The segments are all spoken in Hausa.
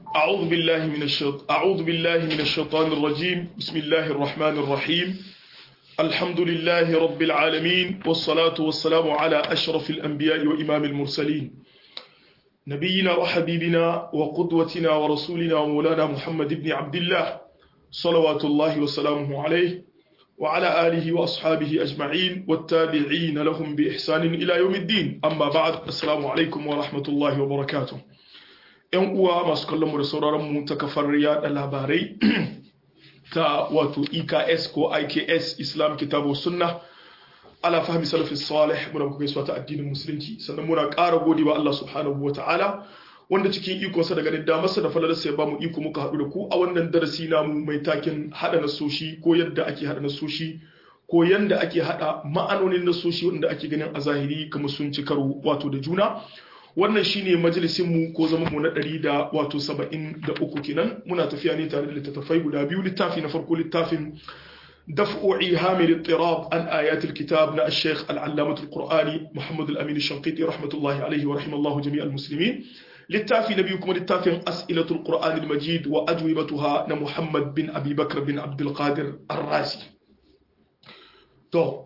أعوذ بالله من الشيط أعوذ بالله من الشيطان الرجيم بسم الله الرحمن الرحيم الحمد لله رب العالمين والصلاة والسلام على أشرف الأنبياء وإمام المرسلين نبينا وحبيبنا وقدوتنا ورسولنا ومولانا محمد بن عبد الله صلوات الله وسلامه عليه وعلى آله وأصحابه أجمعين والتابعين لهم بإحسان إلى يوم الدين أما بعد السلام عليكم ورحمة الله وبركاته ‘yan uwa masu kallon mu da sauraron mu ta kafar yada labarai ta wato EKS ko IKS Islam Kitabu Sunna ala fahmi salafi salih muna kuka gaisuwa ta addinin musulunci sannan muna ƙara gode wa Allah subhanahu wa ta'ala wanda cikin ikonsa da ganin damarsa da falalarsa ya bamu iko muka haɗu da ku a wannan darasi namu mai takin haɗa nasoshi ko yadda ake haɗa nasoshi ko yadda ake haɗa ma'anonin nasoshi wanda ake ganin a zahiri kamar sun ci karo wato da juna wannan shine majalisinmu ko zama mu na ɗari da wato saba'in da uku kenan muna tafiya ne tare da littattafai guda biyu littafi na farko littafin دفع إيهام الاضطراب عن آيات الكتاب نا الشيخ العلامة القرآني محمد الأمين الشنقيطي رحمة الله عليه ورحمة الله جميع المسلمين للتافي نبيكم للتافي أسئلة القرآن المجيد وأجوبتها نا محمد بن أبي بكر بن عبد القادر الرازي تو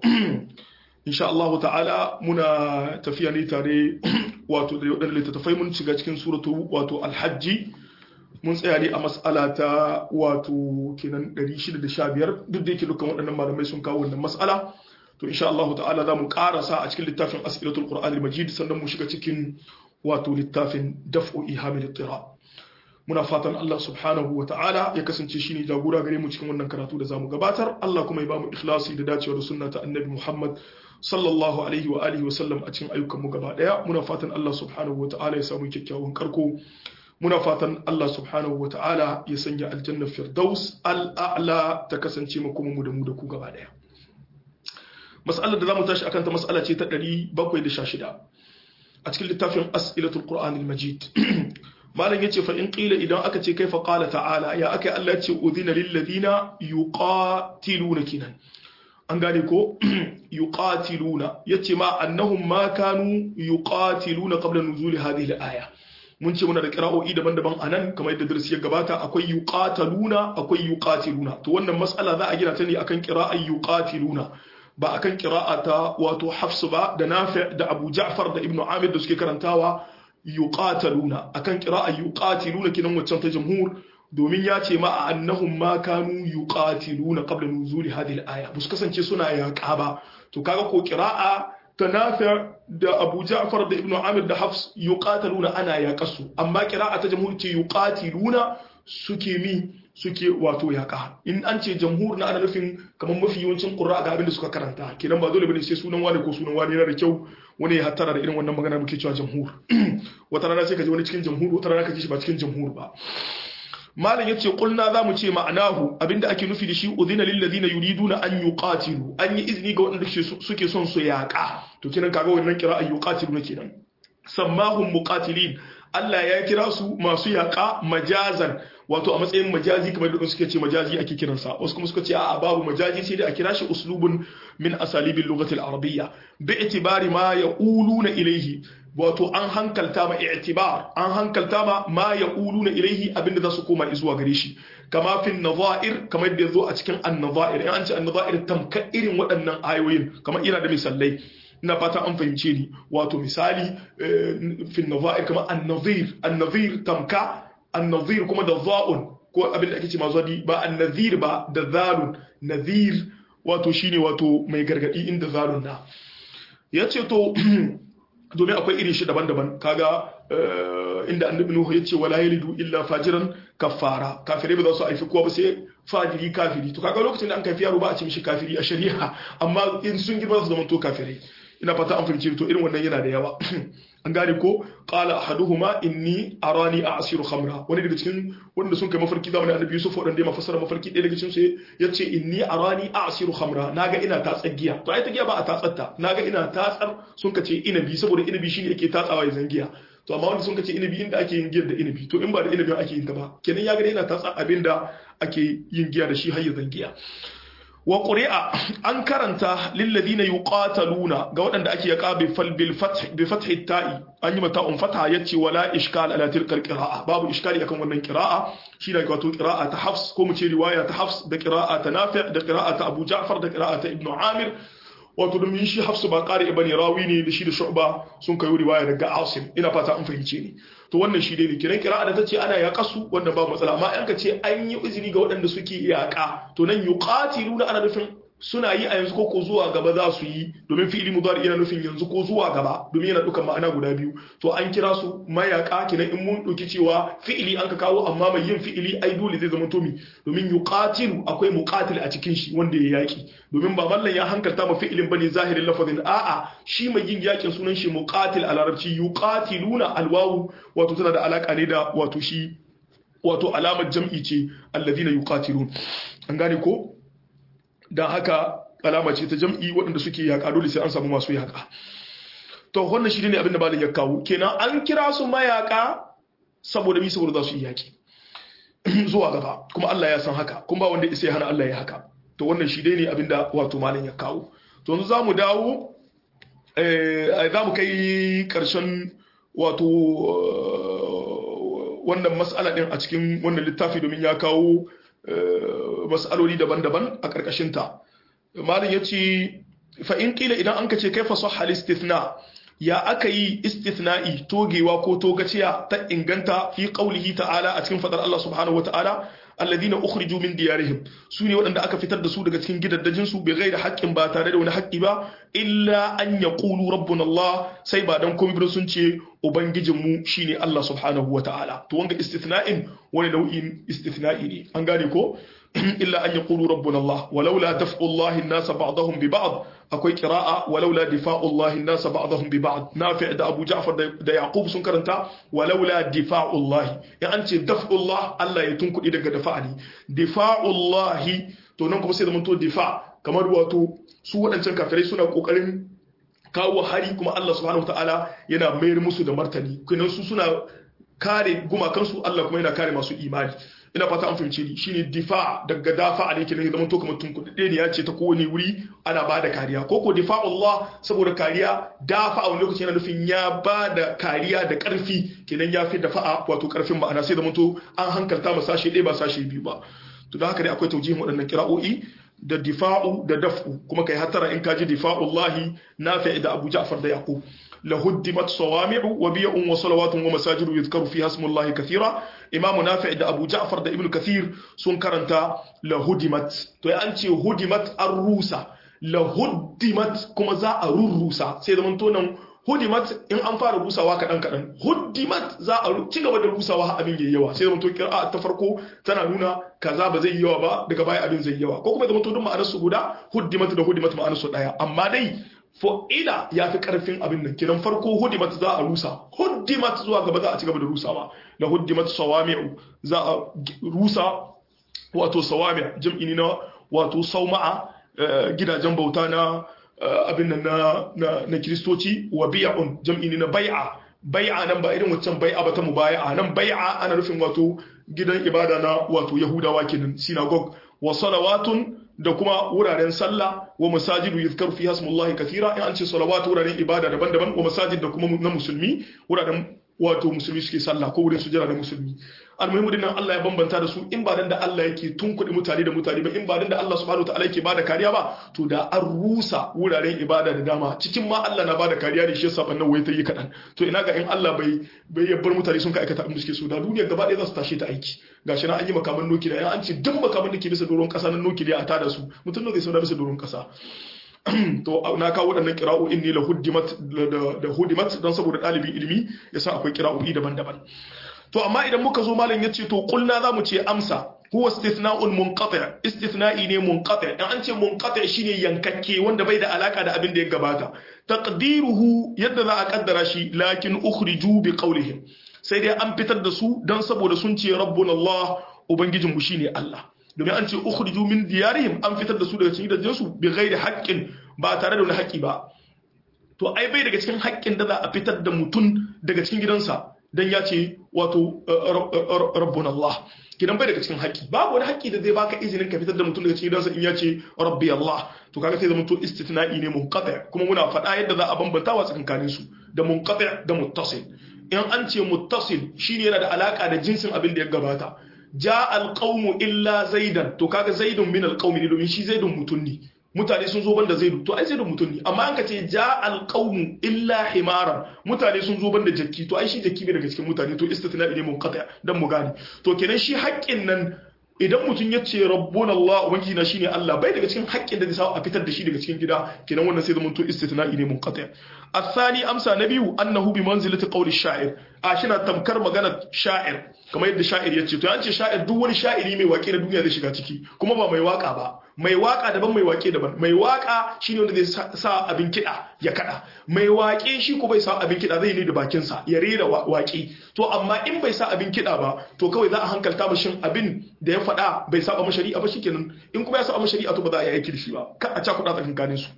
إن شاء الله تعالى منا تفياني تاري واتو لتتفاي من cikin suratu wato alhajji mun tsaya ne a mas'ala ta wato kenan 615 duk da yake dukkan waɗannan malamai sun kawo wannan mas'ala to insha Allah ta'ala za mu karasa a cikin littafin as'ilatul qur'anil majid sannan mu shiga cikin wato littafin daf'u ihamil ittira muna fatan Allah subhanahu wa ta'ala ya kasance shine jagora gare mu cikin wannan karatu da zamu gabatar Allah kuma ya ba mu ikhlasi da dacewa da sunna ta annabi Muhammad sallallahu alaihi wa alihi wa sallam a cikin ayyukan mu gaba daya muna fatan Allah subhanahu wa ta'ala ya samu kyakkyawan karko muna fatan Allah subhanahu wa ta'ala ya sanya aljanna firdaus al'a'la ta kasance makoma mu da mu da ku gaba daya mas'alar da zamu tashi akan ta mas'ala ce ta 716 a cikin littafin as'ilatul qur'anil majid malam yace fa in qila idan aka ce kaifa qala ta'ala ya aka Allah ce udhina lil ladina yuqatiluna kinan an gane ko yuqatiluna yace ma annahum ma kanu yuqatiluna qabla nuzuli hadhihi al-aya mun ce muna da kira'o'i daban-daban a nan kamar yadda darasi ya gabata akwai yuqataluna akwai yuqatiluna to wannan mas'ala za a gina ta ne akan qira'ar yuqatiluna ba akan qira'a ta wato Hafs ba da Nafi' da Abu Ja'far da Ibn Amir da suke karantawa yuqataluna akan qira'ar yuqatiluna kinan waccan ta jamhur domin ya ce ma annahum ma kanu yuqatiluna qabla nuzuli hadhihi al-aya bus kasance suna yaƙa ba to kaga ko qira'a ta Nafi' da Abu Ja'far da Ibn Amir da Hafs yuqataluna ana yaƙasu amma qira'a ta jamhur ce yuqatiluna suke mi suke wato yaƙa in an ce jamhur na ana nufin kamar mafi yawancin qurra ga abin da suka karanta kenan ba dole bane sai sunan wani ko sunan wani yana da kyau wani ya hattara da irin wannan magana muke cewa jamhur wata rana sai ka ji wani cikin jamhur wata rana ka ji shi ba cikin jamhur ba malam yace kulna zamu ce ma'anahu abinda ake nufi da shi udhina lil ladina yuriduna an yuqatilu an yi izini ga wanda suke son su yaƙa to kenan kaga wannan kira an yuqatilu kenan sammahum muqatilin Allah ya kira su masu yaƙa majazan wato a matsayin majazi kamar da suke ce majazi ake kiransa wasu kuma suka ce a babu majazi sai dai a kira shi uslubun min asalibil lughati al-arabiyya bi itibari ma yaquluna ilayhi wato an hankalta ma i'tibar an hankalta ma ma yaquluna ilayhi abinda za su koma zuwa gare shi kama fin nadha'ir kamar yadda yazo a cikin an-nadha'ir in an ce an-nadha'ir tamka irin waɗannan ayoyin kamar ina da misalai ina fata an fahimce ni wato misali fin nadha'ir kamar an-nadhir an-nadhir tamka an-nadhir kuma da za'un ko abin da ake ce mazadi ba an-nadhir ba da zalun nadhir wato shine wato mai gargadi inda zalun na yace to domin akwai irin shi daban-daban kaga inda annabi nuhu yace wala yalidu illa fajiran kafara kafirai ba za su haifi kowa ba sai fajiri kafiri to kaga lokacin da an kafi yaro ba a ce mishi kafiri a shari'a amma in sun girma su zama to kafirai ina fata an fahimci to irin wannan yana da yawa an gane ko qala ahaduhuma inni arani a'siru khamra wani daga cikin wanda sun kai mafarki zamanin annabi yusuf wadanda ya mafassara mafarki ɗaya daga cikin su yace inni arani a'siru khamra naga ina tatsar giya to ai ta giya ba a tatsatta naga ina tatsar sun kace inabi saboda inabi shine yake tatsawa ya zangiya to amma wanda sun kace inabi inda ake yin giyar da inabi to in ba da inabi ake yin ta ba kenan ya ga ina tatsa abinda ake yin giya da shi har ya zangiya wa ƙuri'a an karanta lilladina yuqataluna ga waɗanda ake yaƙa bi fal bil fath bi fathi ta'i an yi mata un fatha yace wala ishkal ala tilkal qira'a babu iskali akan wannan qira'a shi da wato qira'a ta Hafs ko mu ce riwaya ta Hafs da qira'a ta Nafi' da qira'a ta Abu Ja'far da qira'a ta Ibn Amir wato domin shi Hafs ba ƙari ibn Rawi ne da shi da Shu'ba sun kai riwaya daga Asim ina fata an fahimce ni to wannan shi dai ne kiran kira'a da tace ana yaƙa su wannan ba matsala amma an ka ce an yi izini ga waɗanda suke yaƙa to nan yuqatiluna ana nufin suna yi a yanzu ko zuwa gaba za su yi domin fi'ili mudari yana nufin yanzu ko zuwa gaba domin yana dukan ma'ana guda biyu to an kira su mayaka kenan in mun dauki cewa fi'ili an ka kawo amma mai yin fi'ili ai dole zai zama tomi domin yuqatilu akwai muqatil a cikin shi wanda ya yaki domin ba mallan ya hankalta ma fi'ilin bane zahirin lafazin a'a shi mai yin yakin sunan shi muqatil a larabci yuqatiluna alwawu wato tana da alaka ne da wato shi wato alamar jam'i ce alladhina yuqatilun an gane ko don haka alama ce ta jam'i waɗanda suke yaƙa dole sai an samu masu yaƙa to wannan shi ne abin da malin ya kawo kenan an kira su mayaƙa saboda mi saboda za su yi yaƙi zuwa gaba kuma Allah ya san haka kuma ba wanda isa ya hana Allah ya haka to wannan shi ne abin da wato malin ya kawo to yanzu za mu dawo za mu kai ƙarshen wato wannan mas'ala ɗin a cikin wannan littafi domin ya kawo mas'aloli daban-daban a ƙarƙashinta malin ya ce fa'in ƙila idan an ka ce kai faso istithna ya aka yi istithna'i togewa ko togaciya ta inganta fi ƙaulihi ta'ala a cikin faɗar Allah subhanahu wa ta'ala alladina ukhriju min diyarihim su ne waɗanda aka fitar da su daga cikin gidaddajin su bai gaira haƙƙin ba tare da wani haƙƙi ba illa an yaqulu rabbuna Allah sai ba dan komai ba sun ce ubangijin mu shine Allah subhanahu wata'ala to wanga istithna'in wani nau'in istithna'i ne an gane ko illa an yaqulu rabbuna Allah walaula daf'u Allah an-nas ba'dahum bi ba'd akwai qira'a walaula difa'u Allah an-nas ba'dahum bi ba'd nafi' da Abu Ja'far da Yaqub sun karanta walaula difa'u Allah ya an ce daf'u Allah Allah ya tunkudi daga dafa'ani difa'u Allah to nan kuma sai da to difa kamar wato su waɗancan kafirai suna kokarin kawo hari kuma Allah subhanahu wataala yana mayar musu da martani kenan su suna kare gumakansu Allah kuma yana kare masu imani ina fata an fahimce ni shine difa daga dafa ne kenan zaman to kamar tunkuɗe ne ya ce ta kowane wuri ana bada kariya ko ko difa Allah saboda kariya dafa a wani lokaci yana nufin ya bada kariya da ƙarfi kenan ya fi dafa'a wato ƙarfin ma'ana sai zaman to an hankalta ma sashe ɗaya ba sashe biyu ba to da haka dai akwai taujihin waɗannan kira'o'i da difa'u da daf'u kuma kai hatara in kaji difa'ullahi nafi' da Abu Ja'far da Yaqub لهدمت صوامع وبيع وصلوات ومساجد يذكر فيها اسم الله كثيرا امام نافع ده ابو جعفر ده ابن كثير سن كرنتا لهدمت تو انتي هدمت الروسا لهدمت كما za a rurrusa sai da to nan hudimat in an fara rusawa kadan kadan hudimat za a ci gaba da rusawa abin yayi yawa sai da to kira ta farko tana nuna kaza ba zai yi yawa ba daga baya abin zai yi yawa ko kuma da to duk ma'anar su guda hudimat da hudimat ma'anar su daya amma dai fo'ila ya fi karfin abin nan kiran farko hudimat za a rusa hudimat zuwa gaba za a ci gaba da rusawa la hudimat sawami'u za a rusa wato sawami' jam'i ne na wato sauma'a gidajen bauta na abin nan na na kristoci wa bi'un jam'i ne na bai'a bai'a nan ba irin waccan bai'a ba ta mubaya'a nan bai'a ana nufin wato gidan ibada na wato yahudawa kenan synagogue wa salawatun da kuma wuraren sallah wa masajidu yuzkaru fi hasmullahi kathira in an ce salawatu wuraren ibada daban-daban wa masajid da kuma na musulmi wuraren wato musulmi suke sallah ko wurin sujjada da musulmi almuhimu dinnan Allah ya bambanta da su in ba dan da Allah yake tunkuɗe mutane da mutane ba in ba dan da Allah subhanahu wataala yake bada kariya ba to da an rusa wuraren ibada da dama cikin ma Allah na bada kariya ne shi yasa bannan wai ta yi kadan to ina ga in Allah bai bai yabbar mutane sun ka aikata abin da suke so da duniya gaba ɗaya za su tashi ta aiki gashi na an yi makaman nukiliya an ce duk makaman da ke bisa doron ƙasa na nukiliya a tada su mutum ne zai sauna bisa doron ƙasa to na kawo waɗannan kira'o'in ne la hudimat da hudimat don saboda ɗalibin ilimi ya sa akwai kira'o'i daban-daban to amma idan muka zo malam ya ce to kulna za mu ce amsa huwa istithna'un munqati' istithna'i ne munqati' in an ce munqati' shine yankakke wanda bai da alaka da abin da ya gabata taqdiruhu yadda za a kaddara shi lakin ukhriju bi qawlihim sai dai an fitar da su dan saboda sun ce rabbuna Allah ubangijinmu shine Allah domin an ce ukhriju min diyarihim an fitar da su daga cikin gidajensu bi ghairi haqqin ba tare da wani haƙƙi ba to ai bai daga cikin haƙƙin da za a fitar da mutum daga cikin gidansa dan ya ce wato rabbuna Allah kidan bai daga cikin haƙƙi babu wani haƙƙi da zai baka izinin ka fitar da mutum daga cikin gidansa in ya ce rabbi Allah to kaga sai zama to istitna'i ne munqati kuma muna faɗa yadda za a bambanta wa tsakankanin su da munqati da muttasil in an ce muttasil shine yana da alaka da jinsin abin da ya gabata ja alqawmu illa zaidan to kaga zaidun min alqawmi ne domin shi zaidun mutum ne mutane sun zo banda zaidu to ai zaidun mutum ne amma an ka ce ja alqawmu illa himaran mutane sun zo banda jakki to ai shi jakki bai daga cikin mutane to istithna ne munqati dan mu gane to kenan shi haƙƙin nan idan mutum ya ce rabbun Allah ubangiji na shine Allah bai daga cikin haƙƙin da zai sa a fitar da shi daga cikin gida kenan wannan sai zama to istithna'i ne munqati الثاني amsa na biyu annahu bi manzilati qawli sha'ir a shina tamkar magana sha'ir kamar yadda sha'ir yace to yace sha'ir duk wani sha'iri mai waƙe na duniya zai shiga ciki kuma ba mai waka ba mai waka daban mai waƙe daban mai waka shine wanda zai sa abin kiɗa ya kada mai waƙe shi ko bai sa abin kiɗa zai ne da bakin sa ya rera waƙe to amma in bai sa abin kiɗa ba to kawai za a hankalta mashin abin da ya faɗa bai saba shari'a ba shikenan in kuma ya saba shari'a to ba za a yi aiki da shi ba ka a cakuɗa tsakankanin su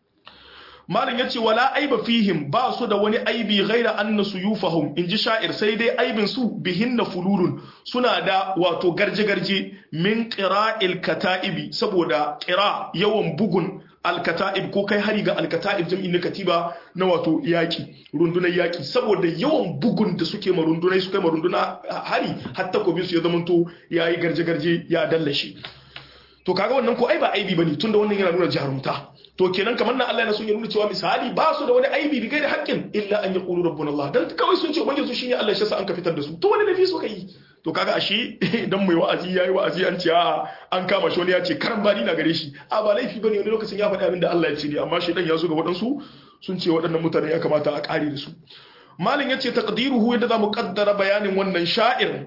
malin yace wala aiba fihim ba su da wani aibi ghaira anna suyufahum inji sha'ir sai dai aibin su bihinna fululun suna da wato garje garje min qira'il kata'ibi saboda qira yawan bugun alkata'ib ko kai hari ga alkata'ib jam'in na katiba na wato yaki rundunar yaki saboda yawan bugun da suke ma rundunai suka ma runduna hari hatta ko su ya zamanto yayi garje garje ya dallashe to kaga wannan ko ai ba aibi bane tunda wannan yana nuna jarumta to kenan kamar nan Allah yana son ya nuna cewa misali ba su da wani aibi bi gairi haƙƙin illa an yaqulu rabbuna Allah dan kawai sun ce ubangiji su shine Allah shi yasa an ka fitar da su to wani nafi so kai to kaga ashe idan mai wa'azi yayi wa'azi an ce a an kama shi wani ya ce karan bani na gare shi a ba laifi bane wani lokacin ya faɗi abin da Allah ya ce ne amma shi dan ya zo ga waɗansu sun ce waɗannan mutane ya kamata a ƙare da su malin yace taqdiruhu yadda zamu kaddara bayanin wannan sha'ir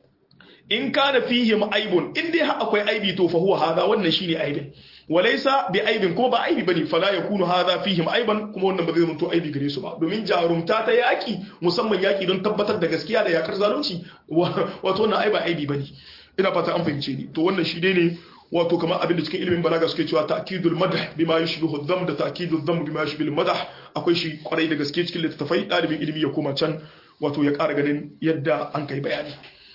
in kana fihim aibun in dai akwai aibi to fa huwa hadha wannan shine aibin walaysa bi aibin kuma ba aibi bane fala yakunu hadha fihim aiban kuma wannan ba zai mutu aibi gare su ba domin jarumta ta yaki musamman yaki don tabbatar da gaskiya da yakar zalunci wato wannan ai ba aibi bane ina fata an fahimce ni to wannan shi dai ne wato kamar abin da cikin ilimin balaga suke cewa ta'kidul madah bima yushbihu dham da ta'kidul dham bima yushbihu madah akwai shi kwarai da gaske cikin littattafai dalibin ilimi ya koma can wato ya ƙara ganin yadda an kai bayani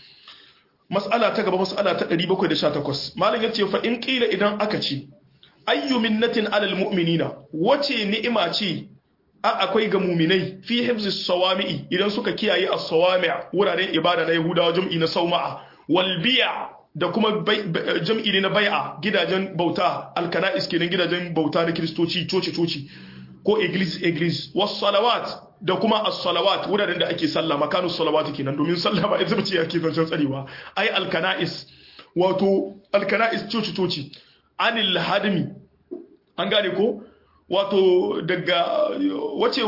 mas'ala ta gaba mas'ala ta 718 malam yace fa in qila idan aka ce ayyu minnatin alal mu'minina wace ni'ima ce a akwai ga mu'minai fi hifzis sawami'i idan suka kiyaye as-sawami' wuraren ibada na yahudawa jam'i na sauma'a wal bi'a da kuma jam'i ne na bai'a gidajen bauta alkana'is kenan gidajen bauta na kristoci coci coci ko iglis iglis was salawat da kuma as-salawat wuraren da ake sallah makanus salawat kenan domin sallah ba ita bace yake zancen tsarewa ai alkana'is wato alkana'is coci coci anil hadmi an gane ko wato daga wace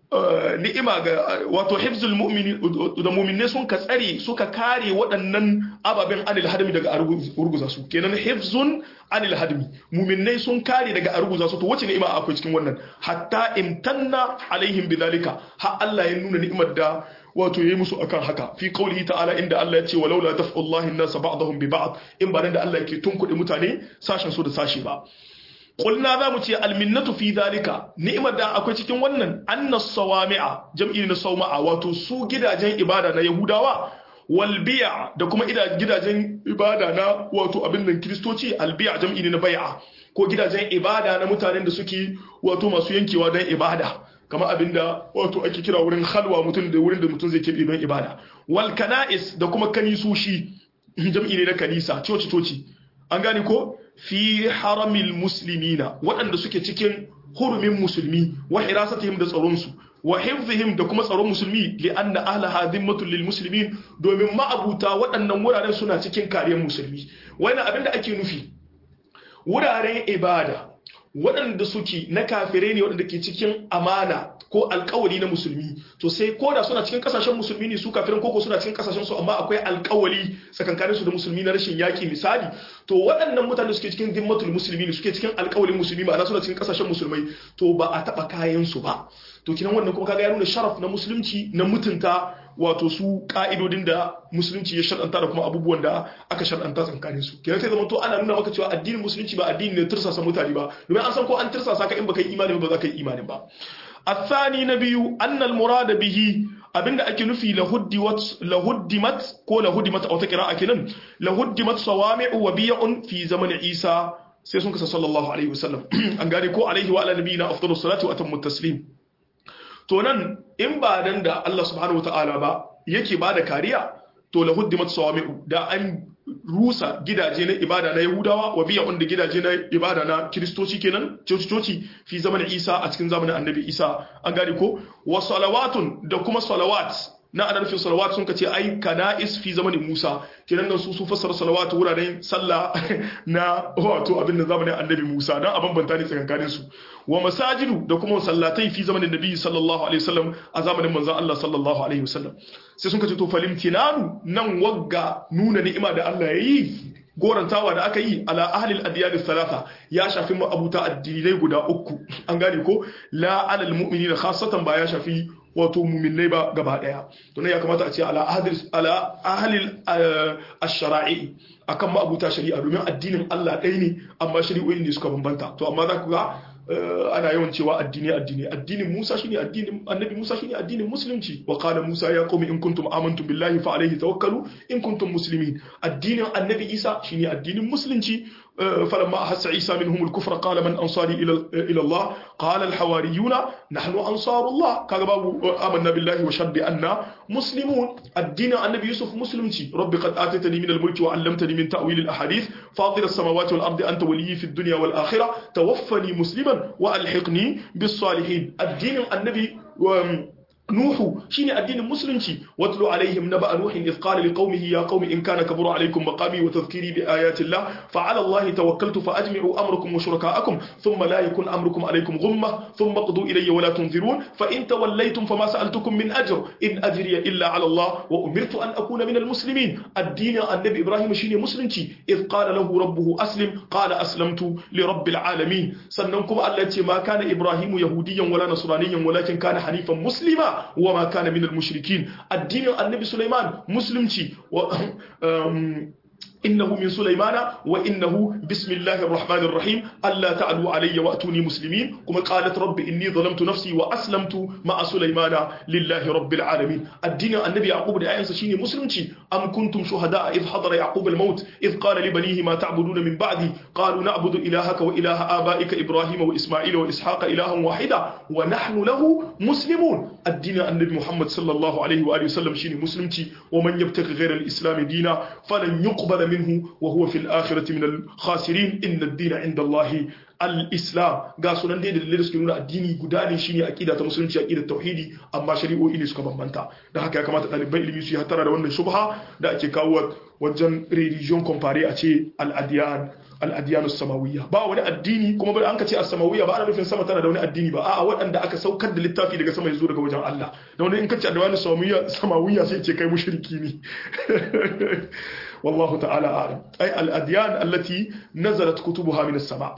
ni'ima ga wato hifzul mu'mini da mu'minne sun ka tsare suka kare waɗannan ababen anil hadmi daga arguza su kenan hifzun anil hadmi mu'minne sun kare daga arguza su to wace ni'ima akwai cikin wannan hatta imtanna alaihim bidhalika ha Allah ya nuna ni'imar da wato yayi musu akan haka fi qaulihi ta'ala inda Allah ya ce walaula daf'ullahi an-nas ba'dahum bi ba'd in ba da Allah yake tunkuɗe mutane sashen su da sashi ba Kulna za mu ce alminnatu fi dalika ni'imar da akwai cikin wannan annas sawami'a jam'i na sauma'a wato su gidajen ibada na yahudawa wal bi'a da kuma gidajen ibada na wato abin nan kristoci al bi'a jam'i ne na bai'a ko gidajen ibada na mutanen da suke wato masu yankewa don ibada kamar abin da wato ake kira wurin halwa mutum da wurin da mutum zai keɓe don ibada wal kana'is da kuma kanisoshi jam'i ne na kanisa coci coci an gane ko fi haramil muslimina waɗanda suke cikin hurumin musulmi wa hirasatihim da tsaronsu wa hifzihim da kuma tsaron musulmi li anna ahlaha dhimmatul lil muslimin domin ma'abuta waɗannan wuraren suna cikin kariyar musulmi wannan abin da ake nufi wuraren ibada waɗanda suke na kafirai ne waɗanda ke cikin amana ko alkawali na musulmi to sai ko da suna cikin kasashen musulmi ne su kafirin koko suna cikin kasashen su amma akwai alkawali tsakankanin su da musulmi na rashin yaki misali to waɗannan mutane suke cikin dimmatul musulmi ne suke cikin alkawalin musulmi ma'ana suna cikin kasashen musulmai to ba a taɓa kayan su ba to kinan wannan kuma kaga ya nuna sharaf na musulunci na mutunta wato su ka'idodin da musulunci ya shar'anta da kuma abubuwan da aka shar'anta tsakanin su kenan sai zama to ana nuna maka cewa addinin musulunci ba addini ne tursasa mutane ba domin an san ko an tursasa ka in baka yi imani ba za ka yi imani ba الثاني نبي أن المراد به abinda ake nufi lahuddimat ko lahuddimat a wata kira'a kenan lahuddimat sawami'u wa biya'un fi zamanin Isa sai sun kasa sallallahu alaihi wasallam an gane ko alaihi wa ala nabiyina afdalus salatu wa atammu taslim to nan in ba dan da Allah subhanahu wataala ba yake bada kariya to lahuddimat sawami'u da an rusa gidaje na ibada na Yahudawa wa biya wanda gidaje na ibada na Kiristoci kenan coci-coci fi zamanin Isa a cikin zamanin Annabi Isa an gane ko wa salawatun da kuma salawat na ana nufin salawat sun kace ai kana'is fi zamanin Musa kenan nan su su fassara salawat wuraren sallah na wato abin da zamanin Annabi Musa dan a bambanta ne tsakankanin su wa masajidu da kuma sallatai fi zamanin Nabi sallallahu alaihi wasallam a zamanin manzon Allah sallallahu alaihi wasallam sai sun kace to falimtinanu nan wagga nuna ni'ima da Allah yayi gorantawa da aka yi ala ahlil adiyani salasa ya shafi abuta addinai guda uku an gane ko la alal mu'minina khassatan ba ya shafi wato mu'minai ba gaba daya to ne ya kamata a ce ala ahlil ala ahlil ash-shara'i akan ma'abuta shari'a domin addinin Allah ɗaya ne amma shari'o'in ne suka bambanta to amma za ku ga ana yawan cewa addini addini addinin Musa shine addinin Annabi Musa shine addinin musulunci wa qala Musa ya qaumi in kuntum amantum billahi fa alayhi tawakkalu in kuntum muslimin addinin Annabi Isa shine addinin musulunci فلما أحس عيسى منهم الكفر قال من أنصاري إلى إلى الله قال الحواريون نحن أنصار الله كذبوا آمنا بالله وشهد بأننا مسلمون الدين النبي يوسف مسلم رب قد آتيتني من الملك وعلمتني من تأويل الأحاديث فاطر السماوات والأرض أنت ولي في الدنيا والآخرة توفني مسلما وألحقني بالصالحين الدين النبي نوح شيني الدين المسلم واتلو عليهم نبأ نوح إذ قال لقومه يا قوم إن كان كبر عليكم مقامي وتذكيري بآيات الله فعلى الله توكلت فأجمعوا أمركم وشركاءكم ثم لا يكن أمركم عليكم غمة ثم قضوا إلي ولا تنذرون فإن توليتم فما سألتكم من أجر إن أجري إلا على الله وأمرت أن أكون من المسلمين الدين النبي إبراهيم شيني مسلم إذ قال له ربه أسلم قال أسلمت لرب العالمين سننكم التي ما كان إبراهيم يهوديا ولا نصرانيا ولكن كان حنيفا مسلما وما كان من المشركين الدين النبي سليمان مسلمتي و... إنه من سليمان وإنه بسم الله الرحمن الرحيم ألا تعلوا علي وأتوني مسلمين كما قالت رب إني ظلمت نفسي وأسلمت مع سليمان لله رب العالمين الدين النبي يعقوب دعاء شيني مسلمتي أم كنتم شهداء إذ حضر يعقوب الموت إذ قال لبنيه ما تعبدون من بعدي قالوا نعبد إلهك وإله آبائك إبراهيم وإسماعيل وإسحاق إلها واحدا ونحن له مسلمون الدين النبي محمد صلى الله عليه وآله وسلم شيني مسلمتي ومن يبتغي غير الإسلام دينا فلن يقبل منه وهو في الآخرة من الخاسرين إن الدين عند الله al-islam ga sunan dai da dalilai suke nuna addini guda ne shine aqida ta musulunci aqida tauhidi amma shari'o'i ne suka bambanta da haka ya kamata ɗaliban ilimi su yi hatara da wannan shubha da ake kawo wajen religion compare a ce al-adiyan al-adiyan samawiyya ba wani addini kuma ba an ka ce as-samawiyya ba ana nufin sama tana da wani addini ba a'a waɗanda aka saukar da littafi daga sama yazo daga wajen Allah da wani in ka ce da wani samawiyya samawiyya sai ce kai mushriki ne والله تعالى أعلم أي الأديان التي نزلت كتبها من السماء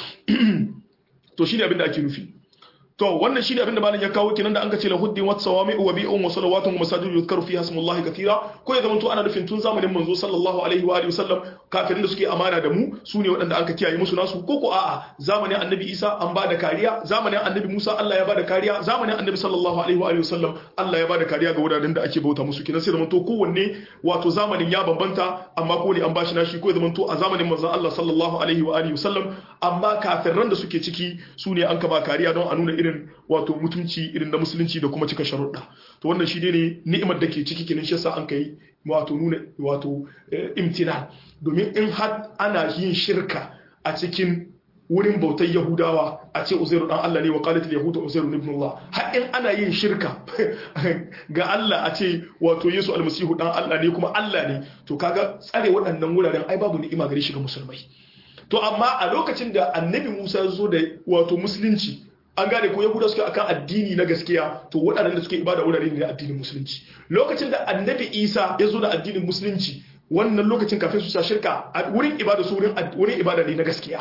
to shine abin da ake nufi to wannan shine abin da malam ya kawo kenan da an ka ce lahuddin wat sawami'u wa bi'un wa salawatun wa masajid yuzkaru fiha ismullahi katira ko ya zamanto ana nufin tun zamanin manzo sallallahu alaihi wa alihi wasallam kafirin da suke amana da mu su ne waɗanda aka kiyaye musu nasu ko ko a'a zamanin annabi Isa an ba da kariya zamanin annabi Musa Allah ya ba da kariya zamanin annabi sallallahu alaihi wa alihi wasallam Allah ya ba da kariya ga wuraren da ake bauta musu kenan sai zamanto kowanne wato zamanin ya bambanta amma ko ne an bashi nashi ko ya zamanto a zamanin manzon Allah sallallahu alaihi wa alihi wasallam amma kafiran da suke ciki su ne an ka ba kariya don a nuna irin wato mutunci irin na musulunci da kuma cika sharuɗa to wannan shi ne ni'imar da ke ciki kenan shi yasa an kai wato nuna wato imtina domin in har ana yin shirka a cikin wurin bautar yahudawa a ce uzairu dan Allah ne wa qalat yahudu uzairu ibn Allah har in ana yin shirka ga Allah a ce wato Yesu almasihu dan Allah ne kuma Allah ne to kaga tsare waɗannan wuraren ai babu ni'ima gare shi ga musulmai to amma a lokacin da annabi Musa ya zo da wato musulunci an gane ko yahuda suke akan addini na gaskiya to waɗannan da suke ibada wurare ne na addinin musulunci lokacin da annabi isa ya zo da addinin musulunci wannan lokacin kafin su sa shirka a wurin ibada su wurin ibada ne na gaskiya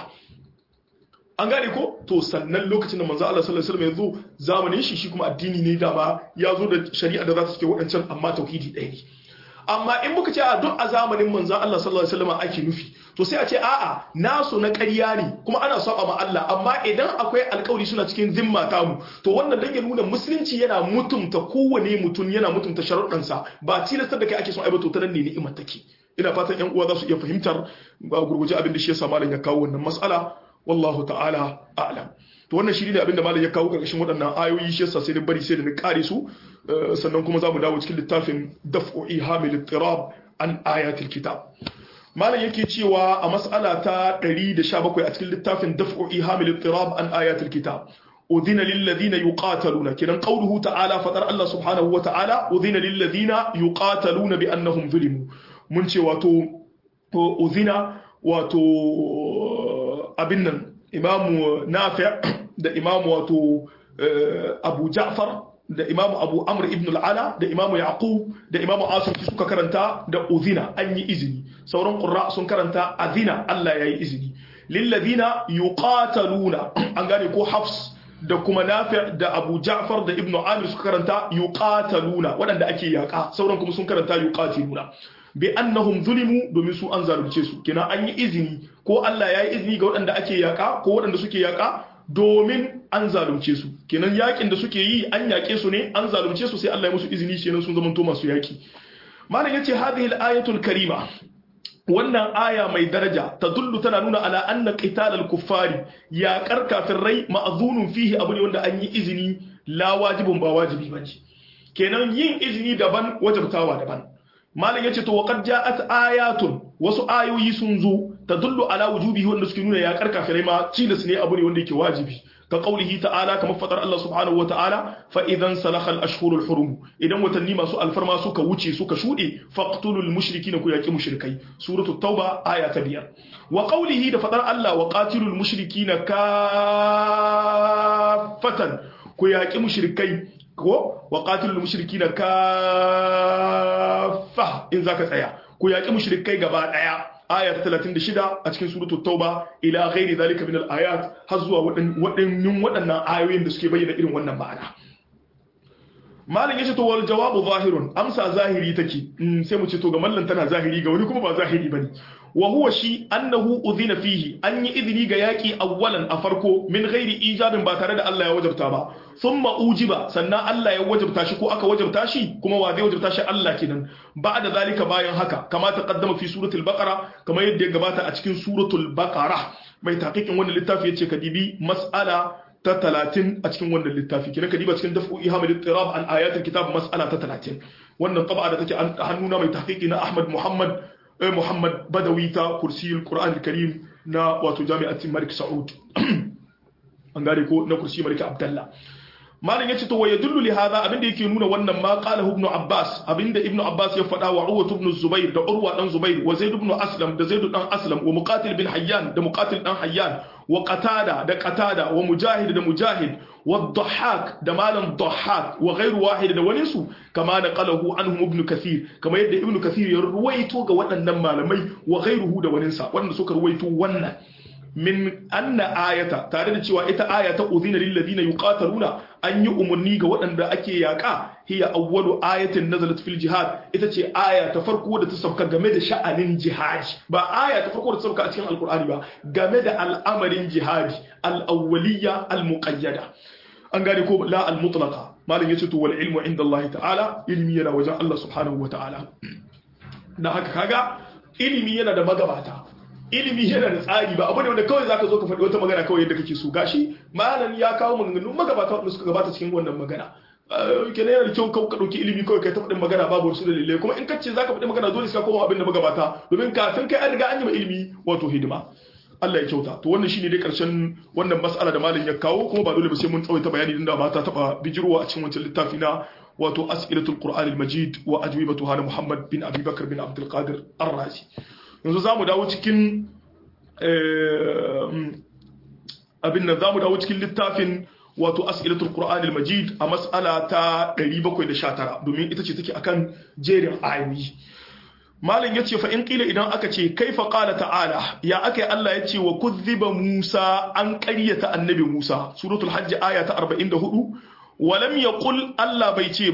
an gane ko to sannan lokacin da manzo Allah sallallahu alaihi wasallam ya zo zamanin shi shi kuma addini ne da ba ya zo da shari'a da za ta cike waɗancan amma tauhidi ɗaya ne amma in muka ce a duk a zamanin manzon Allah sallallahu alaihi wasallam ake nufi to sai a ce a'a nasu na ƙarya ne kuma ana saba ma Allah amma idan akwai alƙawari suna cikin zimma tamu to wannan dan ya nuna musulunci yana mutunta kowane mutum yana mutunta sharuɗansa ba tilastar da kai ake son aibato ta nan ne ni'imar take ina fatan yan uwa za su iya fahimtar ba gurguje abin da shi yasa malam ya kawo wannan mas'ala wallahu ta'ala a'lam to wannan shi ne abin da malam ya kawo karkashin waɗannan ayoyi shi yasa sai da bari sai da ni kare su sannan kuma za mu dawo cikin littafin daf'u ihamil ittirab an ayatil kitab malam yake cewa a mas'ala ta 117 a cikin littafin daf'u ihamil ittirab an ayatil kitab أذن للذين يقاتلون كنا قوله تعالى فتر الله سبحانه وتعالى أذن للذين يقاتلون بأنهم ظلموا mun ce wato uzina wato abin nan imamu nafi' da imamu wato abu ja'far da imamu abu amr ibn al'ala da imamu yaqub da imamu asim suka karanta da uzina an yi izini sauran qurra sun karanta azina Allah yayi izini lilladina yuqataluna an gane ko hafs da kuma nafi da abu ja'far da ibnu amir suka karanta yuqataluna waɗanda ake yaƙa sauran kuma sun karanta yuqatiluna bi annahum zulimu domin su an zalunce su kina an yi izini ko Allah ya yi izini ga waɗanda ake yaƙa ko waɗanda suke yaƙa domin an zalunce su kenan yaƙin da suke yi an yaƙe su ne an zalunce su sai Allah ya musu izini kenan sun zamanto masu yaƙi malam yace hadhihi al-ayatul karima wannan aya mai daraja ta dullu tana nuna ala anna qitalal kuffari yaƙar kafirai ma'zunun fihi abu ne wanda an yi izini la wajibun ba wajibi bane kenan yin izini daban wajibtawa daban malam yace to waqad ja'at ayatun wasu ayoyi sun zo tadullu ala wujubihi wanda suke nuna yaƙar kafirai ma tilas ne abu ne wanda yake wajibi ka qaulihi ta'ala kamar fadar Allah subhanahu wata'ala fa idan salakha al-ashhurul hurum idan watanni masu alfarma suka wuce suka shude faqtulul mushrikina ku yaqi mushrikai suratu tauba aya ta biyar wa qaulihi da fadar Allah wa qatilul mushrikina kaffatan ku yaqi mushrikai ko wa qatilul mushrikina kaffa in zaka tsaya ku yaqi mushrikai gaba daya aya 36 a cikin suratul tauba ila ghairi zalika min al-ayat har zuwa waɗannan waɗannan ayoyin da suke bayyana irin wannan ma'ana malin yace to wal jawabu zahirun amsa zahiri take sai mu ce to ga mallan tana zahiri ga wani kuma ba zahiri bane wa huwa shi annahu udhina fihi an yi izini ga yaki awwalan a farko min ghairi ijabin ba tare da Allah ya wajabta ba thumma ujiba sannan Allah ya wajabta shi ko aka wajabta shi kuma wa zai wajabta shi Allah kenan ba'da zalika bayan haka kama taqaddama fi suratul baqara kama yadda ya gabata a cikin suratul baqara mai taqiqin wannan littafi yace kadibi mas'ala ta 30 a cikin wannan littafi kina kadiba cikin daf'u ihamul ittirab an ayatul kitab mas'ala ta 30 wannan taba da take hannuna mai tahqiqi na Ahmad Muhammad Muhammad Badawi ta kursiyul Qur'an al-Karim na wato jami'atin Malik Saud an gane ko na kursi Malik Abdullah malin yace to wayadullu li hadha abinda yake nuna wannan ma qala ibn Abbas abinda ibn Abbas ya faɗa wa Urwa ibn Zubair da Urwa dan Zubair wa Zaid ibn Aslam da Zaid dan Aslam wa Muqatil bin Hayyan da Muqatil dan Hayyan wa Qatada da Qatada wa Mujahid da Mujahid wa Dhahhak da malam Dhahhak wa ghairu wahid da wani su kama da qalahu anhum ibn Kathir kama yadda ibn Kathir ya ruwaito ga waɗannan malamai wa ghairuhu da wani sa wanda suka ruwaito wannan min anna ayata tare da cewa ita aya ta udhina lil ladina yuqataluna an yi umarni ga waɗanda ake yaƙa hiya awwalu ayatin nazalat fil jihad ita ce aya ta farko da ta sauka game da sha'anin jihadi ba aya ta farko da ta sauka a cikin alqur'ani ba game da al'amarin jihadi al-awwaliyya al-muqayyada an gane ko la al-mutlaqa malam yace to wal ilmu inda Allah ta'ala ilmi yana wajen Allah subhanahu wa ta'ala dan haka kaga ilimi yana da magabata ilimi yana da tsari ba abu ne wanda kawai zaka zo ka faɗi wata magana kawai yadda kake so gashi malam ya kawo maganganu magabata wanda suka gabata cikin wannan magana kenan yana da kyau kawai ka ɗauki ilimi kawai kai ta faɗin magana babu wasu dalilai kuma in ka ce zaka faɗi magana dole sai ka koma abin da magabata domin kafin kai an riga an yi ma ilimi wato hidima Allah ya kyauta to wannan shine dai karshen wannan mas'ala da malam ya kawo kuma ba dole ba sai mun tsawaita bayani din da ba ta taba bijirwa a cikin wancan littafi na wato as'ilatul qur'an al-majid wa ajwibatuha na Muhammad bin Abi Bakar bin Abdul Qadir Ar-Razi yanzu zamu dawo cikin abin nan zamu dawo cikin littafin wato as'ilatul qur'an al-majid a mas'ala ta 719 domin ita ce take akan jerin ayoyi malam yace fa in qila idan aka ce kaifa qala ta'ala ya aka yi Allah yace wa kuzziba Musa an ƙaryata annabi Musa suratul hajj aya ta 44 walam yaqul Allah bai ce ba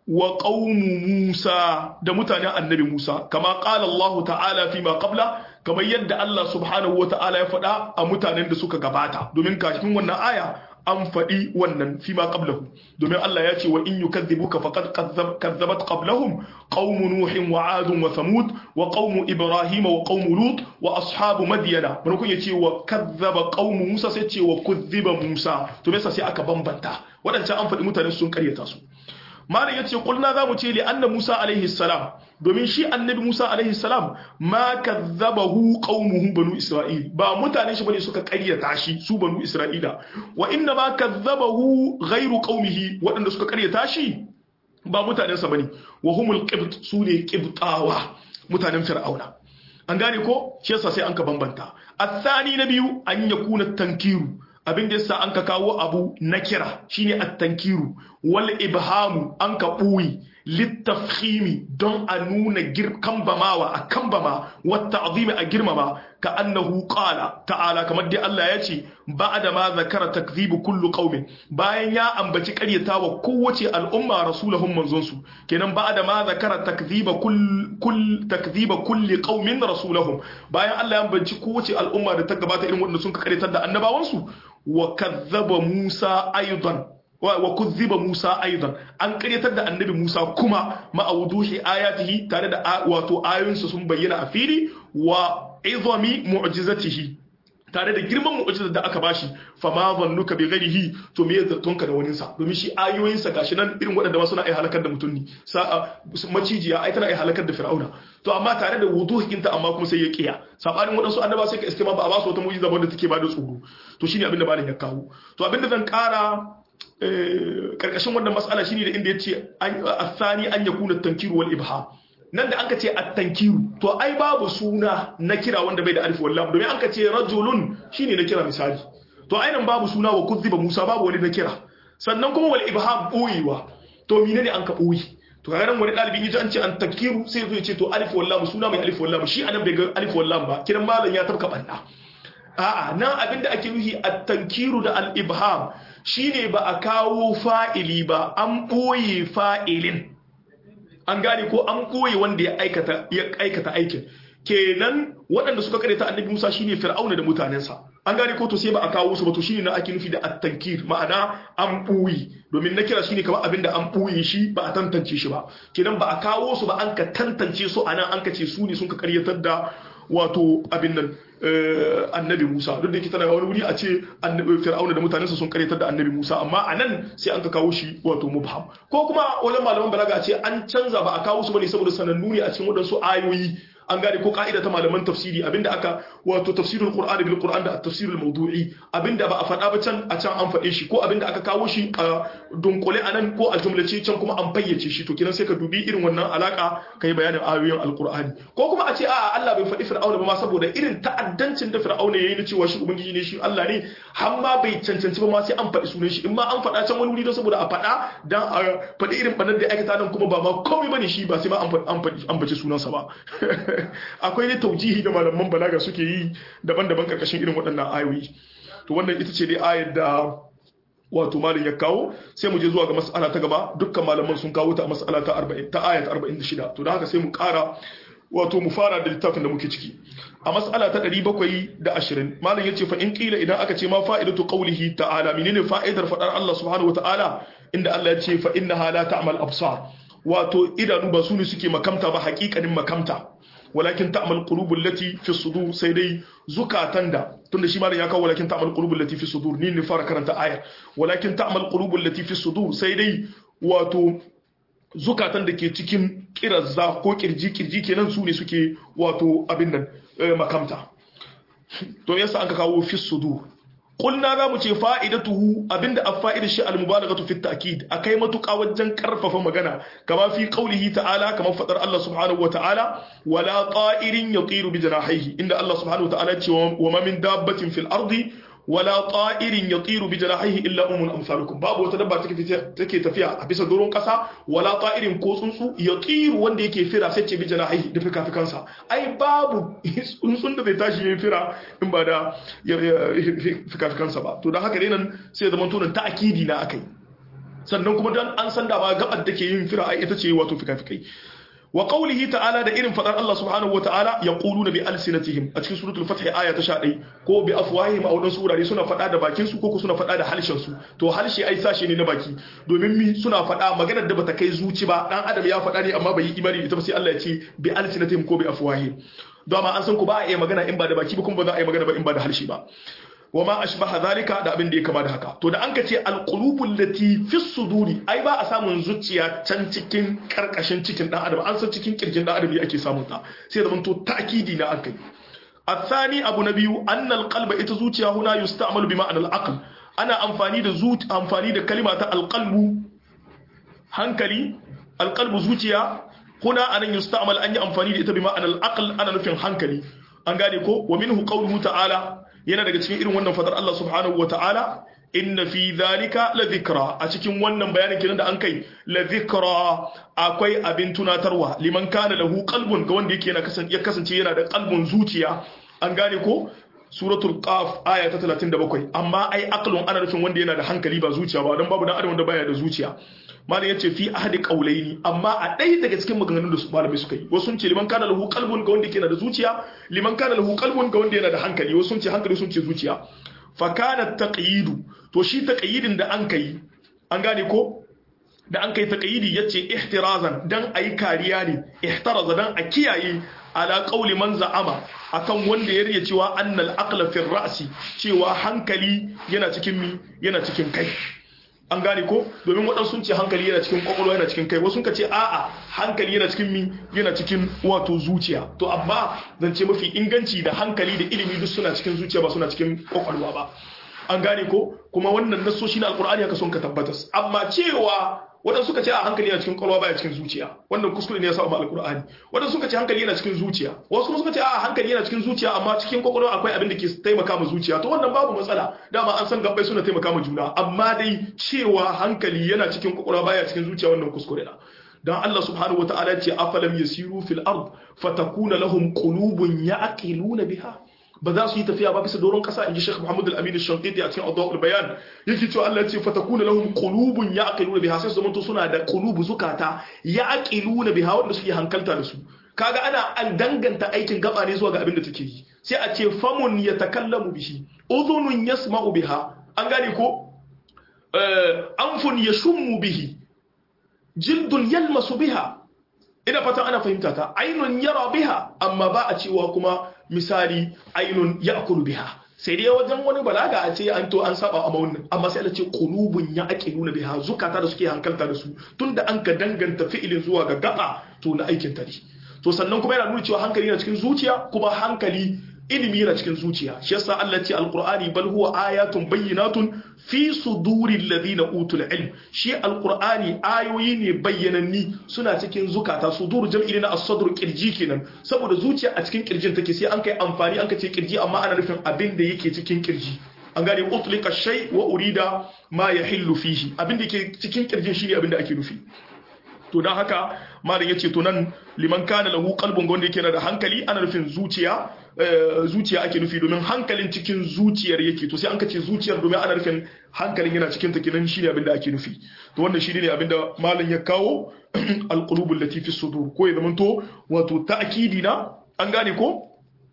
wa qaumu Musa da mutanen annabi Musa kama qala Allah ta'ala fi ma qabla kamar yadda Allah subhanahu wa ta'ala ya faɗa a mutanen da suka gabata domin kafin wannan aya an faɗi wannan fi ma qablahu domin Allah ya ce wa in yukadhibuka faqad kazzabat qablahum qaumu nuhin wa adun wa thamud wa qaumu ibrahima wa qaumu lut wa ashabu madyana mun kun yace wa kazzaba qaumu musa sai ce wa kuzziba musa to me sai aka bambanta wadancan an faɗi mutane sun karyata su malam yace kulna zamu ce li anna musa alaihi salam domin shi annabi musa alaihi salam ma kazzabahu qaumuhu banu isra'il ba mutanen shi bane suka karyata shi su banu isra'ila wa inna ma kazzabahu ghairu qaumihi wadanda suka karyata shi ba mutanen sa bane wa humul qibt sune qibtawa mutanen fir'auna an gane ko shi yasa sai an ka bambanta athani na biyu an yakuna tankiru abin da yasa an ka kawo abu na kira shine at-tankiru wal ibhamu an ka buyi littafhimi don a nuna kambamawa a kambama wata azimi a girmama ka annahu qala ta'ala kamar dai Allah ya ce ba'da ma zakara takzibu kullu qaumin bayan ya ambaci karyatawa kowace al'umma rasulahum manzonsu kenan ba'da ma zakara takziba kull takziba kulli qaumin rasulahum bayan Allah ya ambaci kowace al'umma da ta gabata irin wanda sun karyatar da annabawansu wa kazzaba Musa aidan wa kuzziba Musa aidan an karyatar da annabi Musa kuma ma'awuduhi ayatihi tare da wato ayoyinsa sun bayyana a fili wa izami mu'jizatihi tare da girman mu'jizar da aka bashi fa ma zannuka bi ghairihi to me zartonka da waninsa domin shi ayoyinsa gashi nan irin waɗanda ma suna ai halakar da mutum ne sa'a macijiya ai tana ai halakar da fir'auna to amma tare da wuduhinta amma kuma sai ya kiya sabanin waɗansu annaba sai ka iske ma ba a ba su wata mu'jiza ba da take ba da tsoro to shine abin da malam ya kawo to abin da zan kara karkashin wannan mas'ala shine da inda yace athani an yakuna tankiru wal ibha nan da anka ce at-tankiru to ai babu suna na kira wanda bai da alif wallam domin anka ce rajulun shine na kira misali to ainihin babu suna wa kuzziba Musa babu wani na kira sannan kuma wal ibham boyewa to menene an ka boye to kaga nan wani dalibi yaji an ce an tankiru sai zo ya ce to alif wallam suna mai alif wallam shi anan bai ga alif wallam ba kiran malam ya tabka banda a'a nan abinda ake nufi at-tankiru da al-ibham shine ba a kawo fa'ili ba an boye fa'ilin an gane ko an koyi wanda ya aikata ya aikata aikin kenan waɗanda suka karanta annabi Musa shine Fir'auna da mutanensa an gane ko to sai ba a kawo su ba to shine na ake nufi da at-tankir ma'ana an buyi domin na kira shine kamar abinda an buyi shi ba a tantance shi ba kenan ba a kawo su ba an ka tantance su anan an ka ce su ne sun ka karyatar da wato abin nan annabi Musa duk da yake tana wani wuri a ce Fir'auna da mutanensa sun karyatar da annabi Musa amma anan sai an ka kawo shi wato mubham ko kuma wajen malaman balaga ce an canza ba a kawo su bane saboda sanannu ne a cikin wadansu ayoyi an gane ko ka'ida ta malaman tafsiri abinda aka wato tafsirul qur'an bil qur'an da tafsirul mawdu'i abinda ba a faɗa ba can a can an faɗe shi ko abinda aka kawo shi a dunkule anan ko a jumlace can kuma an fayyace shi to kinan sai ka dubi irin wannan alaka kai bayanin ayoyin alqur'ani ko kuma a ce a'a Allah bai faɗi fir'auna ba ma saboda irin ta'addancin da fir'auna yayi na cewa shi ubangiji ne shi Allah ne har ma bai cancanci ba ma sai an faɗi sunan shi in ma an faɗa can wani wuri don saboda a faɗa dan a faɗi irin banar da aikata nan kuma ba ma komai bane shi ba sai ma an faɗi an bace sunansa ba akwai ne taujihi da malaman balaga suke yi daban-daban karkashin irin waɗannan ayoyi to wannan ita ce dai ayar da wato malin ya kawo sai mu je zuwa ga mas'ala ta gaba dukkan malaman sun kawo ta a mas'ala ta 40 ta ayat 46 to da haka sai mu ƙara wato mu fara da littafin da muke ciki a mas'ala ta 720 malam yace fa in qila idan aka ce ma fa'idatu qawlihi ta'ala menene fa'idar fadar Allah subhanahu wata'ala inda Allah ya ce fa innaha la ta'mal absar wato idanu ba su ne suke makamta ba haƙiƙanin makamta walakin ta'mal qulubul lati fi sudur sai dai zukatan da tunda shi malam ya kawo walakin ta'mal qulubul lati fi sudur ni ne fara karanta ayar walakin ta'mal qulubul lati fi sudur sai dai wato zukatan da ke cikin kirazza ko kirji kirji kenan su ne suke wato abin nan makamta to yasa an ka kawo fi sudur Kulna za mu ce fa'idatuhu abinda a fa'idar shi al-mubalaghatu fi ta'kid akai matuƙa wajen karfafa magana kama fi qaulihi ta'ala kama fadar Allah subhanahu wa ta'ala wala ta'irin yatiru bi janahihi inda Allah subhanahu wa ta'ala ce wa ma min dabbatin fil ardi wala ta'irin yatiru bi janahihi illa umun amsalukum babu wata dabba take take tafiya a bisa doron kasa wala ta'irin ko tsuntsu yatiru wanda yake fira sai ce bi janahihi da fikafikansa ai babu tsuntsun da zai tashi yayin fira in ba da fikafikansa ba to dan haka dai nan sai zaman tunan ta'kidi na akai sannan kuma dan an san da ba gabar da ke yin fira ai ita ce wato fikafikai wa qawlihi ta'ala da irin fadar Allah subhanahu wa ta'ala yaquluna bi alsinatihim a cikin suratul fath aya ta 11 ko bi afwahihim a wadansu wurare suna fada da bakin su ko suna fada da halshen su to halshe ai sashe ne na baki domin mi suna fada maganar da bata kai zuci ba dan adam ya fada ne amma bai yi imani ita ba sai Allah ya ce bi alsinatihim ko bi afwahihim dama an san ku ba a yi magana in ba da baki ba kuma ba za a yi magana ba in ba da harshe ba wama ashbaha zalika da abin da ya kama da haka to da an ka ce alqulubul lati fi suduri ai ba a samun zuciya can cikin karkashin cikin dan adam an san cikin kirjin dan adam ake samun ta sai zaman to ta'kidi na akai الثاني أبو نبي أن القلب إتزوتيا هنا يستعمل بمعنى العقل أنا أنفاني دا زوت أنفاني دا كلمة القلب هنكلي القلب زوتيا هنا أن يستعمل أن أنفاني دا بمعنى العقل أنا نفهم هنكلي أنغاني كو ومنه قوله تعالى yana daga cikin irin wannan fadar Allah subhanahu wa ta'ala inna fi dhalika la dhikra a cikin wannan bayanin kenan da an kai la dhikra akwai abin tunatarwa liman kana lahu qalbun ga wanda yake yana kasance ya kasance yana da qalbun zuciya an gane ko suratul qaf aya ta 37 amma ai aqlun ana nufin wanda yana da hankali ba zuciya ba dan babu dan adam wanda baya da zuciya malam yace fi ahadi qawlaini amma a ɗaya daga cikin maganganun da su malamai suka yi wasu sun ce liman kana lahu qalbun ga wanda yake da zuciya liman kana lahu qalbun ga wanda yana da hankali wasu sun ce hankali sun ce zuciya fa kana taqyidu to shi taqyidin da an kai an gane ko da an kai taqyidi yace ihtirazan dan ayi kariya ne ihtaraza dan a kiyaye ala qawli man za'ama akan wanda ya riya cewa annal aqla fi ra'si cewa hankali yana cikin mi yana cikin kai an gane ko domin waɗansu sun ce hankali yana cikin kwakwalwa yana cikin kai wasu sun ce a'a hankali yana cikin mi yana cikin wato zuciya to amma zance mafi inganci da hankali da ilimi duk suna cikin zuciya ba suna cikin kwakwalwa ba an gane ko kuma wannan nasoshi na alkur'ani haka sun ka tabbatas amma cewa waɗansu suka ce a hankali yana cikin kwalwa baya cikin zuciya wannan kuskure ne ya sa ma alkur'ani waɗansu suka ce hankali yana cikin zuciya wasu kuma suka ce a hankali yana cikin zuciya amma cikin kwakwalwa akwai abin da ke taimaka ma zuciya to wannan babu matsala dama an san gabbai suna taimaka ma juna amma dai cewa hankali yana cikin kwakwalwa baya cikin zuciya wannan kuskure na dan Allah subhanahu wataala ce afalam yasiru fil ard fatakuna lahum qulubun ya'qiluna biha ba za su yi tafiya ba bisa doron kasa inji Sheikh Muhammad Al-Amin Al-Shanqiti a cikin Adwa'ul Bayan yake cewa Allah ya ce fatakuna lahum qulubun ya'qiluna biha sai su zamanto suna da qulubu zukata ya'qiluna biha wanda suke hankalta da su kaga ana an danganta aikin gaba ne zuwa ga abin da take yi sai a ce famun yatakallamu bihi udhunun yasma'u biha an gane ko anfun yashummu bihi jildun yalmasu biha ina fatan ana fahimta ta ainun yara biha amma ba a cewa kuma misali ainun ya'kulu biha sai dai wajen wani balaga a ce an to an saba a maunin amma sai Allah ce qulubun ya'qiluna biha zukata da suke hankalta da su tunda an ka danganta fi'ilin zuwa ga gaba to na aikin ta ne to sannan kuma yana nuna cewa hankali yana cikin zuciya kuma hankali ilimi yana cikin zuciya shi yasa Allah ce alqur'ani bal huwa ayatun bayyinatun fi suduril ladina utul ilm shi alqur'ani ayoyi ne bayyananni suna cikin zukata sudur jam'i na as-sadr kirji kenan saboda zuciya a cikin kirjin take sai an kai amfani an kace kirji amma ana nufin abin da yake cikin kirji an gane utlika shay wa urida ma yahillu fihi abin da yake cikin kirjin shine abin da ake nufi to don haka malam yace to nan liman kana lahu qalbun wanda yake da hankali ana nufin zuciya zuciya ake nufi domin hankalin cikin zuciyar yake to sai an kace zuciyar domin ana nufin hankalin yana cikin ta kenan shine abin da ake nufi to wannan shi ne abin da malam ya kawo alqulubul latifi sudur ko ya zamanto wato ta'kidi na an gane ko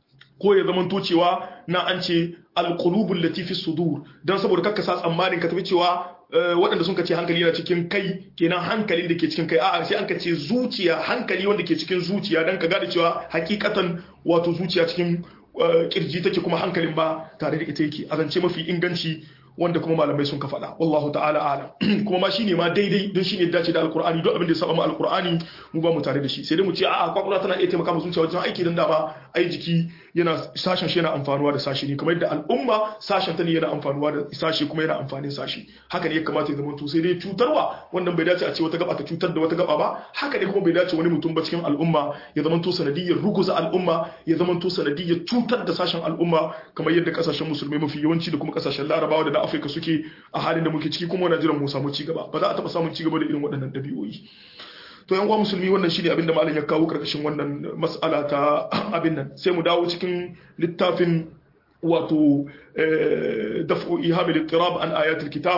ko ya zamanto cewa na an ce alqulubul latifi sudur dan saboda kakka sa tsammanin ka tafi cewa waɗanda sun ce hankali yana cikin kai kenan hankalin da ke cikin kai a'a sai an ka ce zuciya hankali wanda ke cikin zuciya dan ka gane cewa hakikatan wato zuciya cikin kirji take kuma hankalin ba tare da ita yake azance mafi inganci wanda kuma malamai sun ka faɗa wallahu ta'ala alam kuma ma shine ma daidai don shine dace da alqur'ani duk abin da ya saba ma alqur'ani mu ba mu tare da shi sai dai mu ce a'a kwakwalwa tana iya taimaka mu zuciya wajen aiki dan dama ai jiki yana sashen shi yana amfanuwa da sashi ne kamar yadda al'umma sashen ta ne yana amfanuwa da sashi kuma yana amfanin sashi haka ne ya kamata ya zama to sai dai cutarwa wannan bai dace a ce wata gaba ta cutar da wata gaba ba haka ne kuma bai dace wani mutum ba cikin al'umma ya zama to sanadiyyar ruguza al'umma ya zama to sanadiyyar cutar da sashen al'umma kamar yadda kasashen musulmai mafi yawanci da kuma kasashen larabawa da na afirka suke a halin da muke ciki kuma wani jiran mu samu ci gaba ba za a taɓa samun ci gaba da irin waɗannan ɗabi'o'i to yan uwa musulmi wannan shine abinda malam ya kawo karkashin wannan mas'ala ta abin nan sai mu dawo cikin littafin wato daf'u ihamil ittirab an ayatul kitab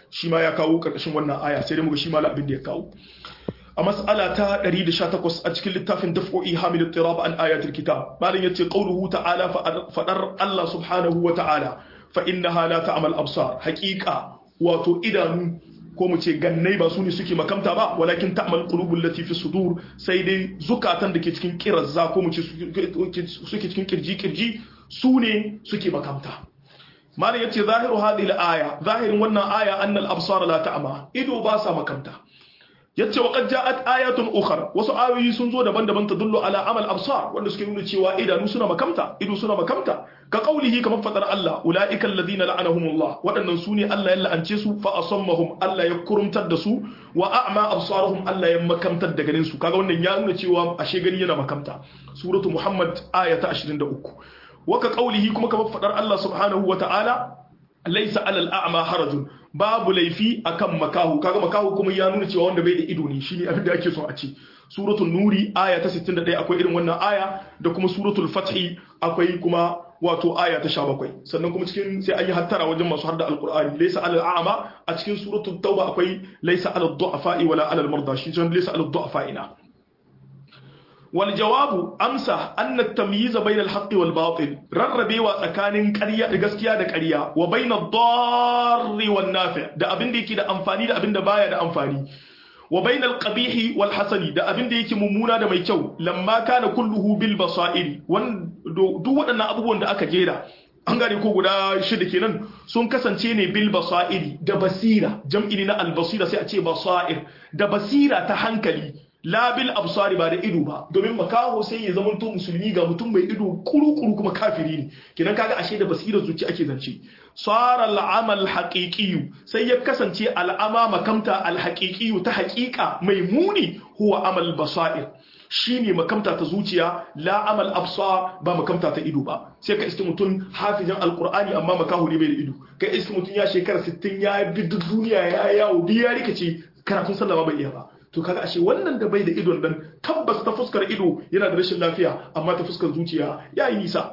shi ma ya kawo karkashin wannan aya sai dai muga shi ma abin da ya kawo a mas'ala ta 118 a cikin littafin daf'o'i hamil tirab an ayatul kitab malin yace qauluhu ta'ala fadar Allah subhanahu wa ta'ala fa innaha la ta'mal absar haqiqa wato idanu ko mu ce gannai ba su ne suke makamta ba walakin ta'mal qulubul lati fi sudur sai dai zukatan da ke cikin kirazza ko mu ce suke cikin kirji kirji su ne suke makamta malam yace zahiru hadhihi al-aya zahirin wannan aya annal absara la ta'ma ido ba sa makamta yace wa qad ja'at ayatun ukhra wasu ayoyi sun zo daban-daban tadullu ala amal absar wanda suke nuna cewa idanu suna makamta ido suna makamta ka qaulihi kamar fadar Allah ulaika alladhina la'anahumullah wadannan sune Allah ya la'ance su fa asammahum Allah ya kurumtar da su wa a'ma absarahum Allah ya makamtar da ganin su kaga wannan ya nuna cewa ashe gani yana makamta suratu muhammad ayata 23 wa ka qaulihi kuma kamar fadar Allah subhanahu wa ta'ala laisa alal a'ma harajun babu laifi akan makahu kaga makahu kuma ya nuna cewa wanda bai da ido ne shine abin da ake so a ce suratul nuri aya ta 61 akwai irin wannan aya da kuma suratul fathi akwai kuma wato aya ta 17 sannan kuma cikin sai an yi hattara wajen masu harda alqur'ani laisa alal a'ma a cikin suratul tauba akwai laisa alal du'afa'i wala alal marda shi jan laisa alal du'afa'ina والجواب أمسى أن التمييز بين الحق والباطل رربي وتكان قرية gaskiya da ƙarya wa bain ad-dar wal nafi' da abin da yake da amfani da abin da baya da amfani wa bain al-qabih wal hasani da abin da yake mummuna da mai kyau lamma kana kulluhu bil basairi duk waɗannan abubuwan da aka jera an gane ko guda shida kenan sun kasance ne bil basairi da basira jam'i ne na al-basira sai a ce basair da basira ta hankali labil absari ba da ido ba domin makaho sai ya zama to musulmi ga mutum mai ido kuru-kuru kuma kafiri ne kidan kaga ashe da basirar zuci ake zance sara al'amal haqiqi sai ya kasance al'ama makamta al-haqiqi ta haqiqa mai muni huwa amal basair shine makamta ta zuciya la amal absar ba makamta ta ido ba sai ka iske mutum hafizan alqur'ani amma makaho ne bai da ido kai iske mutum ya shekara 60 ya bi duniya ya yawo biya rikice karatun sallama bai iya ba to kaga ashe wannan da bai da idon dan tabbas ta fuskar ido yana da rashin lafiya amma ta fuskar zuciya yayi nisa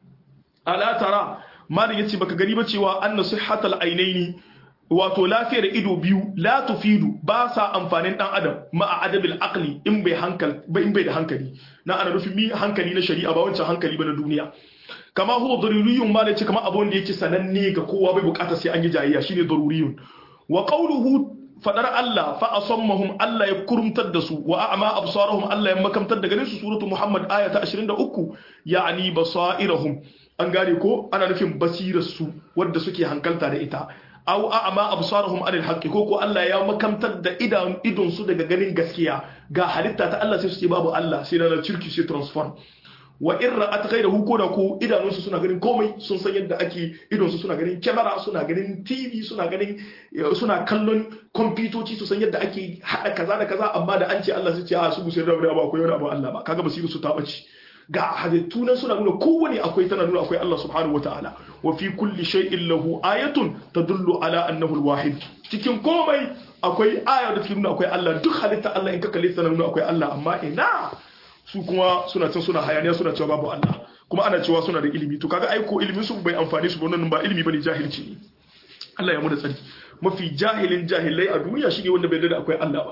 ala tara malin yace baka gani ba cewa anna sihhatal ainaini wato lafiyar ido biyu la tufidu ba sa amfanin dan adam ma'a adabil aqli in bai hankal ba in bai da hankali na ana nufin mi hankali na shari'a ba wancan hankali ba na duniya kama huwa daruriyun ma da ce kama abun da yake sananne ga kowa bai bukata sai an yi jayayya shine daruriyun wa qawluhu fadar Allah fa asammahum Allah ya kurumtar da su wa a'ma absarahum Allah ya makamtar da ganin su suratu Muhammad aya ta 23 ya'ni basairahum an gane ko ana nufin basirar su wadda suke hankalta da ita aw a'ma absarahum anil haqqi ko ko Allah ya makamtar da idan idon su daga ganin gaskiya ga halitta ta Allah sai su ce babu Allah sai na cirki sai transform wa in ra'at ghayrahu ko da ko idanunsu suna ganin komai sun san yadda ake idonsu suna ganin kyamara suna ganin TV suna ganin suna kallon kwamfutoci su san yadda ake hada kaza da kaza amma da an ce Allah su ce a su bu sai da ba akwai wani abu Allah ba kaga basiru su ta bace ga halittu nan suna nuna kowane akwai tana nuna akwai Allah subhanahu wataala wa fi kulli shay'in lahu ayatun tadullu ala annahu alwahid cikin komai akwai aya da take nuna akwai Allah duk halitta Allah in ka kalle ta nuna akwai Allah amma ina su kuma suna can suna hayaniya suna cewa babu Allah kuma ana cewa suna da ilimi to kaga aiko ilimin su bai amfani su wannan ba ilimi bane jahilci ne Allah ya mu da tsari mafi jahilin jahilai a duniya shine wanda bai da akwai Allah ba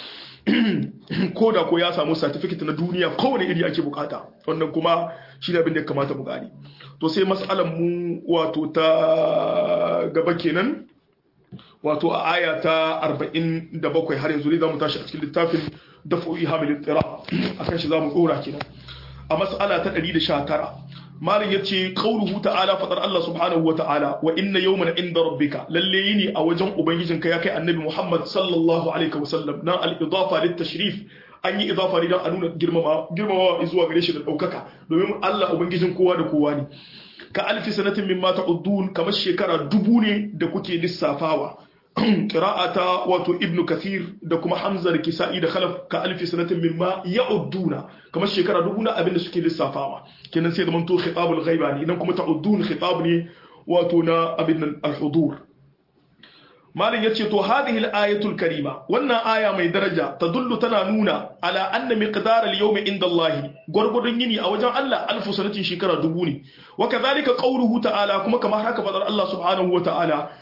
ko da ko ya samu certificate na duniya kowane iri ake bukata wannan kuma shi ne abin da ya kamata mu gani to sai mas'alan mu wato ta gaba kenan wato a aya ta 47 har yanzu ne za mu tashi a cikin littafin dafo'i hamilin tsira a kan shi za mu ɗora kenan a mas'ala ta 119 malin ya ce ƙauruhu ta'ala faɗar Allah subhanahu wa ta'ala wa inna yawman inda rabbika lalle yini a wajen ubangijinka ya kai annabi Muhammad sallallahu alaihi wa sallam na al-idafa lit tashrif an yi idafa ne don a nuna girmama girmama zuwa gare shi da ɗaukaka domin Allah ubangijin kowa da kowa ne ka alfi sanatin mimma ta'uddun kamar shekara dubu ne da kuke lissafawa qira'ata wato ibnu kathir da kuma hamza da kisa'i da khalaf ka alfi sanatin mimma ya'udduna kamar shekara dubu na abin da suke lissafawa kenan sai da manto khitabul ghaiba ne idan kuma ta'uddun khitab ne wato na abin nan al-hudur malin yace to hadhihi al-ayatul karima wannan aya mai daraja tadullu tana nuna ala anna miqdar al-yawm inda Allah gurgurdun yini a wajen Allah alfu sanatin shekara dubu ne wa kadhalika qawluhu ta'ala kuma kamar haka fadar Allah subhanahu wa ta'ala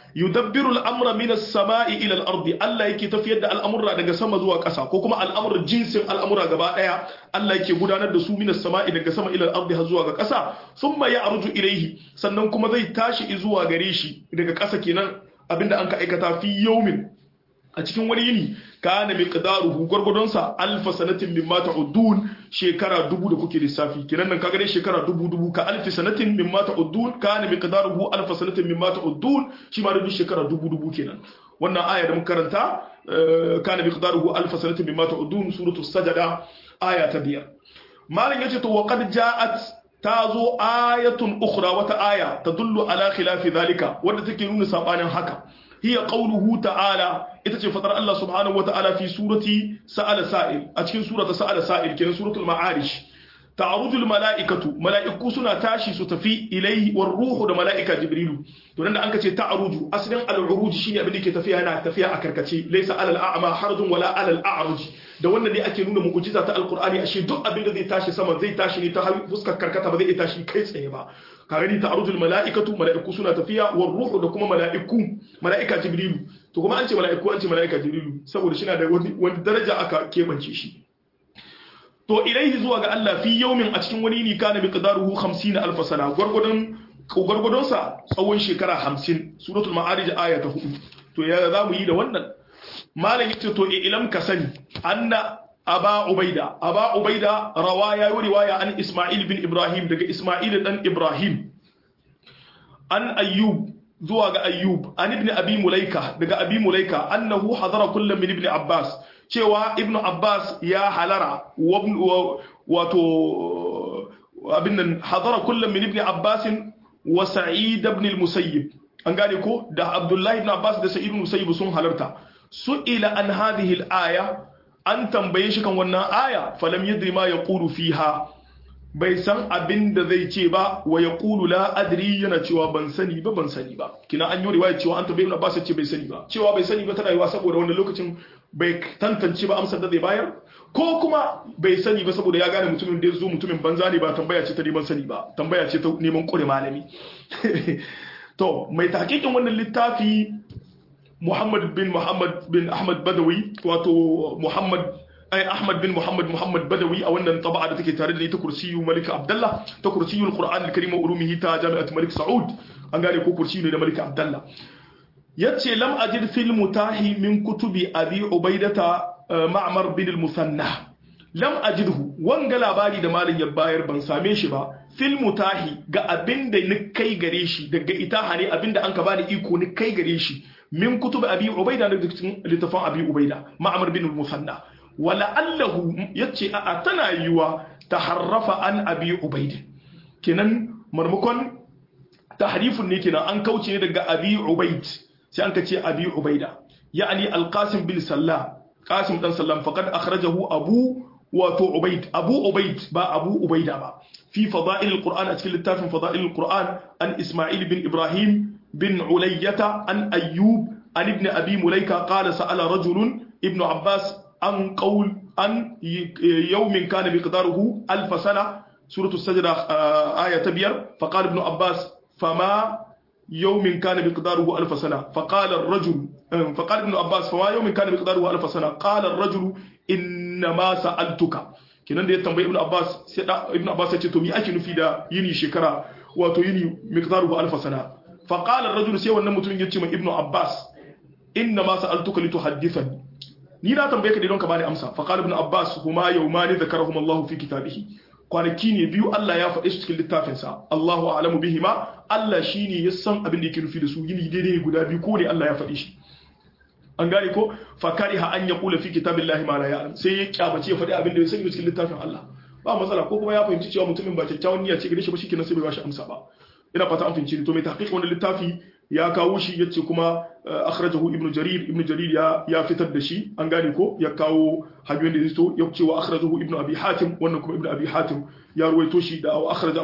yudabbiru al-amra min as-sama'i ila al-ardi Allah yake tafiyar da al'amura daga sama zuwa ƙasa ko kuma al'amuran jinsin al'amura gaba daya Allah yake gudanar da su min as-sama'i daga sama ila al-ardi har zuwa ga ƙasa thumma ya'ruju ilayhi sannan kuma zai tashi zuwa gare shi daga ƙasa kenan abinda an ka aikata fi yawmin a cikin wani yini kana miqdaruhu gurgudunsa alfa sanatin mimma ta'udun shekara dubu da kuke lissafi kiran nan kaga dai shekara dubu dubu ka alfi sanatin mimma ta'udun kana miqdaruhu alfa sanatin mimma ta'udun shi ma da shekara dubu dubu kenan wannan aya da muka karanta kana miqdaruhu alfa sanatin mimma ta'udun suratu sajada aya ta biyar malam yace to wa qad ja'at tazo ayatun ukhra wata aya tadullu ala khilafi dhalika wanda take nuna sabanin haka hiya qawluhu ta'ala ita ce fatar Allah subhanahu wa ta'ala fi surati sa'ala sa'il a cikin surata sa'ala sa'il kenan suratul ma'arish ta'arujul mala'ikatu mala'iku suna tashi su tafi ilaihi war ruhu da mala'ika jibrilu to nan da an ce ta'aruju asalin al-uruj shine abin da ke tafiya yana tafiya a karkace laysa alal a'ma harjun wala alal a'ruj da wannan ne ake nuna mu'jiza ta alqur'ani ashe duk abin da zai tashi sama zai tashi ne ta fuskar karkata ba zai tashi kai tsaye ba kagani ta'arujul mala'ikatu mala'iku suna tafiya war ruhu da kuma mala'iku mala'ika jibrilu to kuma an ce mala'iku an ce mala'ika jibrilu saboda shi na da wani daraja aka kebance shi to ilaihi zuwa ga Allah fi yaumin a cikin wani ni kana miqdaruhu 50 alf sana gurgudun gurgudun sa tsawon shekara 50 suratul ma'arij aya ta 4 to ya za mu yi da wannan malam yace to ilam ka sani anna aba ubaida aba ubaida rawaya yi riwaya an isma'il bin ibrahim daga isma'il dan ibrahim an ayyub zuwa ga ayyub an ibn abi mulaika daga abi mulaika annahu hadara kullum min ibn abbas cewa ibn abbas ya halara wato abin nan hadara kullum min ibn abbas wa sa'id ibn al-musayyib an gane ko da abdullahi ibn abbas da sa'id ibn musayyib sun halarta su'ila an hadhihi al-aya an tambaye shi kan wannan aya falam yadri ma yaqulu fiha bai san abin da zai ce ba wa yaqulu la adri yana cewa ban sani ba ban sani ba kina an yi riwaya cewa an tambaye Ibn Abbas ce bai sani ba cewa bai sani ba tana yiwa saboda wannan lokacin bai tantance ba amsar da zai bayar ko kuma bai sani ba saboda ya gane mutumin da ya zo mutumin banza ne ba tambaya ce ta neman sani ba tambaya ce ta neman kure malami to mai tahqiqin wannan littafi Muhammad bin Muhammad bin Ahmad Badawi wato Muhammad ai Ahmad bin Muhammad Muhammad Badawi a wannan taba'a da take tare da ita kursiyu Malik Abdullah ta kursiyul Qur'an al-Karim wa ulumihi ta Jami'at Malik Saud an gane ko kursiyu ne da Malik Abdullah yace lam ajid fil mutahi min kutubi Abi Ubaidata Ma'mar bin al-Musanna lam ajidhu wanga labari da malin ya bayar ban same shi ba fil mutahi ga abinda ni kai gare shi daga itaha ne abinda an ka bani iko ni kai gare shi min kutub abi ubaida da cikin littafin abi ubaida ma'amar bin musanna wala allahu yace a tana yiwa taharrafa an abi ubaida kenan marmakon tahrifun ne kenan an kauce ne daga abi ubaid sai an kace abi ubaida ya'ni alqasim bin sallam qasim dan sallam faqad akhrajahu abu wato ubaid abu ubaid ba abu ubaida ba fi fada'il alquran a cikin littafin fada'il alquran an isma'il bin ibrahim بن علية عن أيوب عن ابن أبي مليكة قال سأل رجل ابن عباس عن قول عن يوم كان مقداره ألف سنة سورة السجدة آية تبير فقال ابن عباس فما يوم كان مقداره ألف سنة فقال الرجل فقال ابن عباس فما يوم كان مقداره ألف سنة قال الرجل إنما سألتك kenan da ya tambayi ibn abbas sai ibn abbas ya ce to mi ake nufi da yini shekara wato yini miqdaruhu alf sana fa qala ar-rajul sai wannan mutumin ya ce ma ibn abbas inna ma sa'altuka lituhaddithani ni na tambaye ka don ka bani amsa fa qala ibn abbas huma yawmani dhakarahum Allah fi kitabihi kwanaki ne biyu Allah ya faɗe su cikin littafinsa Allahu a'lamu bihima Allah shine ya san abin da yake nufi da su yini daidai guda biyu ko ne Allah ya faɗe shi an gane ko fakariha an yaqula fi kitabillahi ma la ya'lam sai ya kyabace ya faɗi abin da ya sani cikin littafin Allah ba matsala ko kuma ya fahimci cewa mutumin ba kyakkyawan niyya ce gare shi ba shikenan sai bai bashi amsa ba ina fata an fahimci to mai tahqiq wannan littafi ya kawo shi yace kuma akhrajahu ibnu jarir ibnu jarir ya ya fitar da shi an gane ko ya kawo hanyoyin da zai ya ce wa akhrajahu ibnu abi hatim wannan kuma ibnu abi hatim ya ruwaito shi da akhraj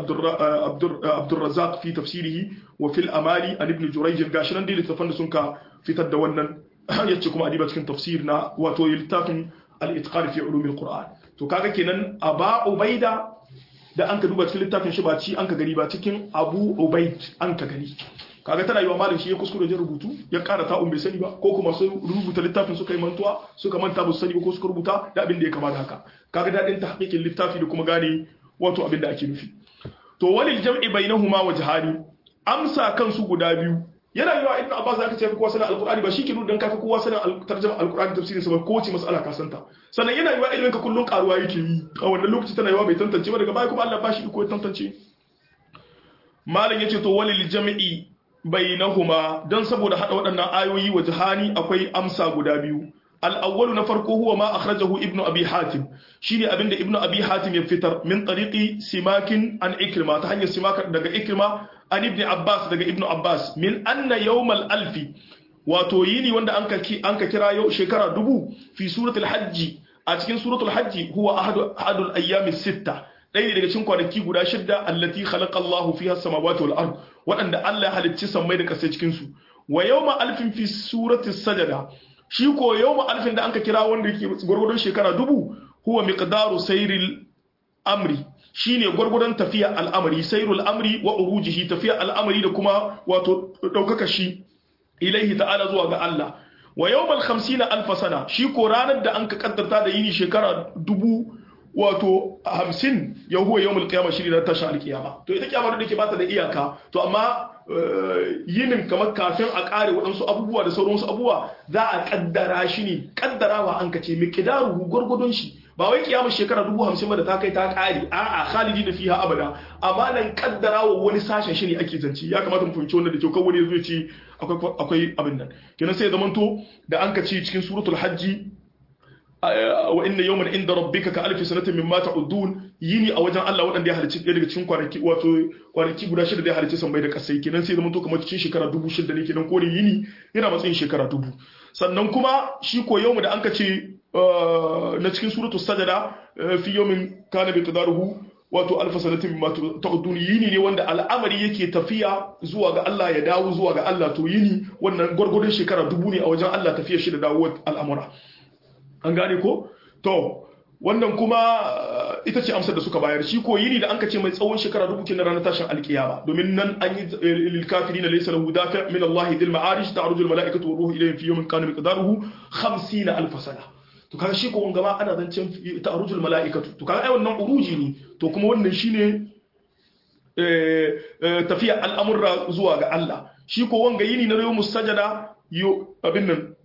abdur razzaq fi tafsirihi wa fil amali an ibnu jurayj gashi nan dai littafan da sun ka fitar da wannan yace kuma adiba cikin tafsir na wato littafin al-itqan fi ulum al-qur'an to kaga kenan aba ubaida da an ka duba cikin littafin shi ba ci an ka gani ba cikin abu ubaid an ka gani kaga tana yi wa malam shi ya kuskure wajen rubutu ya ƙara ta'un bai sani ba ko kuma sun rubuta littafin suka yi mantuwa suka manta ba su sani ba ko suka rubuta da abin da ya kamata haka kaga daɗin ta hakikin littafi da kuma gane wato abin da ake nufi to walil jam'i bainahuma wajhani amsa kansu guda biyu yana yiwa ibnu abbas zaka ce kowa sanin alqur'ani ba shike nuna dan kafi kowa sanin tarjuma alqur'ani tafsirin sa ba ko wace mas'ala ka santa sannan yana yiwa ilimin ka kullun karuwa yake yi a wannan lokaci tana yiwa bai tantance ba daga baya kuma Allah ba shi iko ya tantance malam yace to walil jam'i bainahuma dan saboda hada waɗannan ayoyi wa jahani akwai amsa guda biyu al-awwal na farko huwa ma akhrajahu ibnu abi hatim shine abinda ibnu abi hatim ya fitar min tariqi simakin an ikrima ta hanyar simaka daga ikrima an ibn abbas daga ibnu abbas min anna yawmal alfi wato yini wanda an ka an ka kira yau shekara dubu fi suratul hajji a cikin suratul hajji huwa ahadu ahadul ayyami sitta ɗaya ne daga cikin kwanaki guda shidda allati khalaqa Allahu fiha samawati wal ard waɗanda Allah ya halicci sammai da ƙasai cikin su wa yawma alfin fi surati sajada shi ko yawma alfin da anka kira wanda yake gurgurdon shekara dubu huwa miqdaru sayril amri shine gurgurdon tafiya al'amari sayrul amri wa urujihi tafiya al'amari da kuma wato daukaka shi ilaihi ta'ala zuwa ga Allah wa yawmal 50 alf sana shi ko ranar da anka kaddarta da yini shekara dubu wato hamsin ya huwa yawmul qiyama shi ne tashin alkiyama to ita kiyama da ke bata da iyaka to amma yinin kamar kafin a kare waɗansu abubuwa da sauransu abubuwa za a kaddara shi ne kaddarawa an kace miqdaruhu gurgudun shi ba wai kiyama shekara dubu hamsin ba da ta kai ta kare a'a khalidi da fiha abada amma nan kaddarawa wani sashen shi ne ake zance ya kamata mu fahimci wannan da kyau kawai wani zai ce akwai akwai abin nan kenan sai zamanto da an kace cikin suratul hajji wa inna yawman inda rabbika ka alfi sanatin mimma ta'udun yini a wajen Allah wadanda ya halicci daga cikin kwanaki wato kwanaki guda shida da ya halicci sammai da kasai kenan sai zama to kamar cikin shekara dubu shida ne kenan ko ne yini yana matsayin shekara dubu sannan kuma shi ko yawmu da anka ce na cikin suratul sajada fi yawmin kana bi qadaruhu wato alfa sanatin mimma ta'udun yini ne wanda al'amari yake tafiya zuwa ga Allah ya dawo zuwa ga Allah to yini wannan gwargwadon shekara dubu ne a wajen Allah tafiya shi da dawo al'amura an gane ko to wannan kuma ita ce amsar da suka bayar shi ko yini da an ka ce mai tsawon shekara dubu kenan ranar tashin alkiyama domin nan an yi lil kafirin laysa lahu dafi min Allah dil ma'arij ta'ruju al mala'ikatu wa ruhu ilayhi fi yawmin kana miqdaruhu 50 alf sana to kaga shi ko wanga ma ana zancen ta'ruju al mala'ikatu to kaga ai wannan uruji ne to kuma wannan shine tafiya al'amurra zuwa ga Allah shi ko wanga yini na yawmus sajada yo abin nan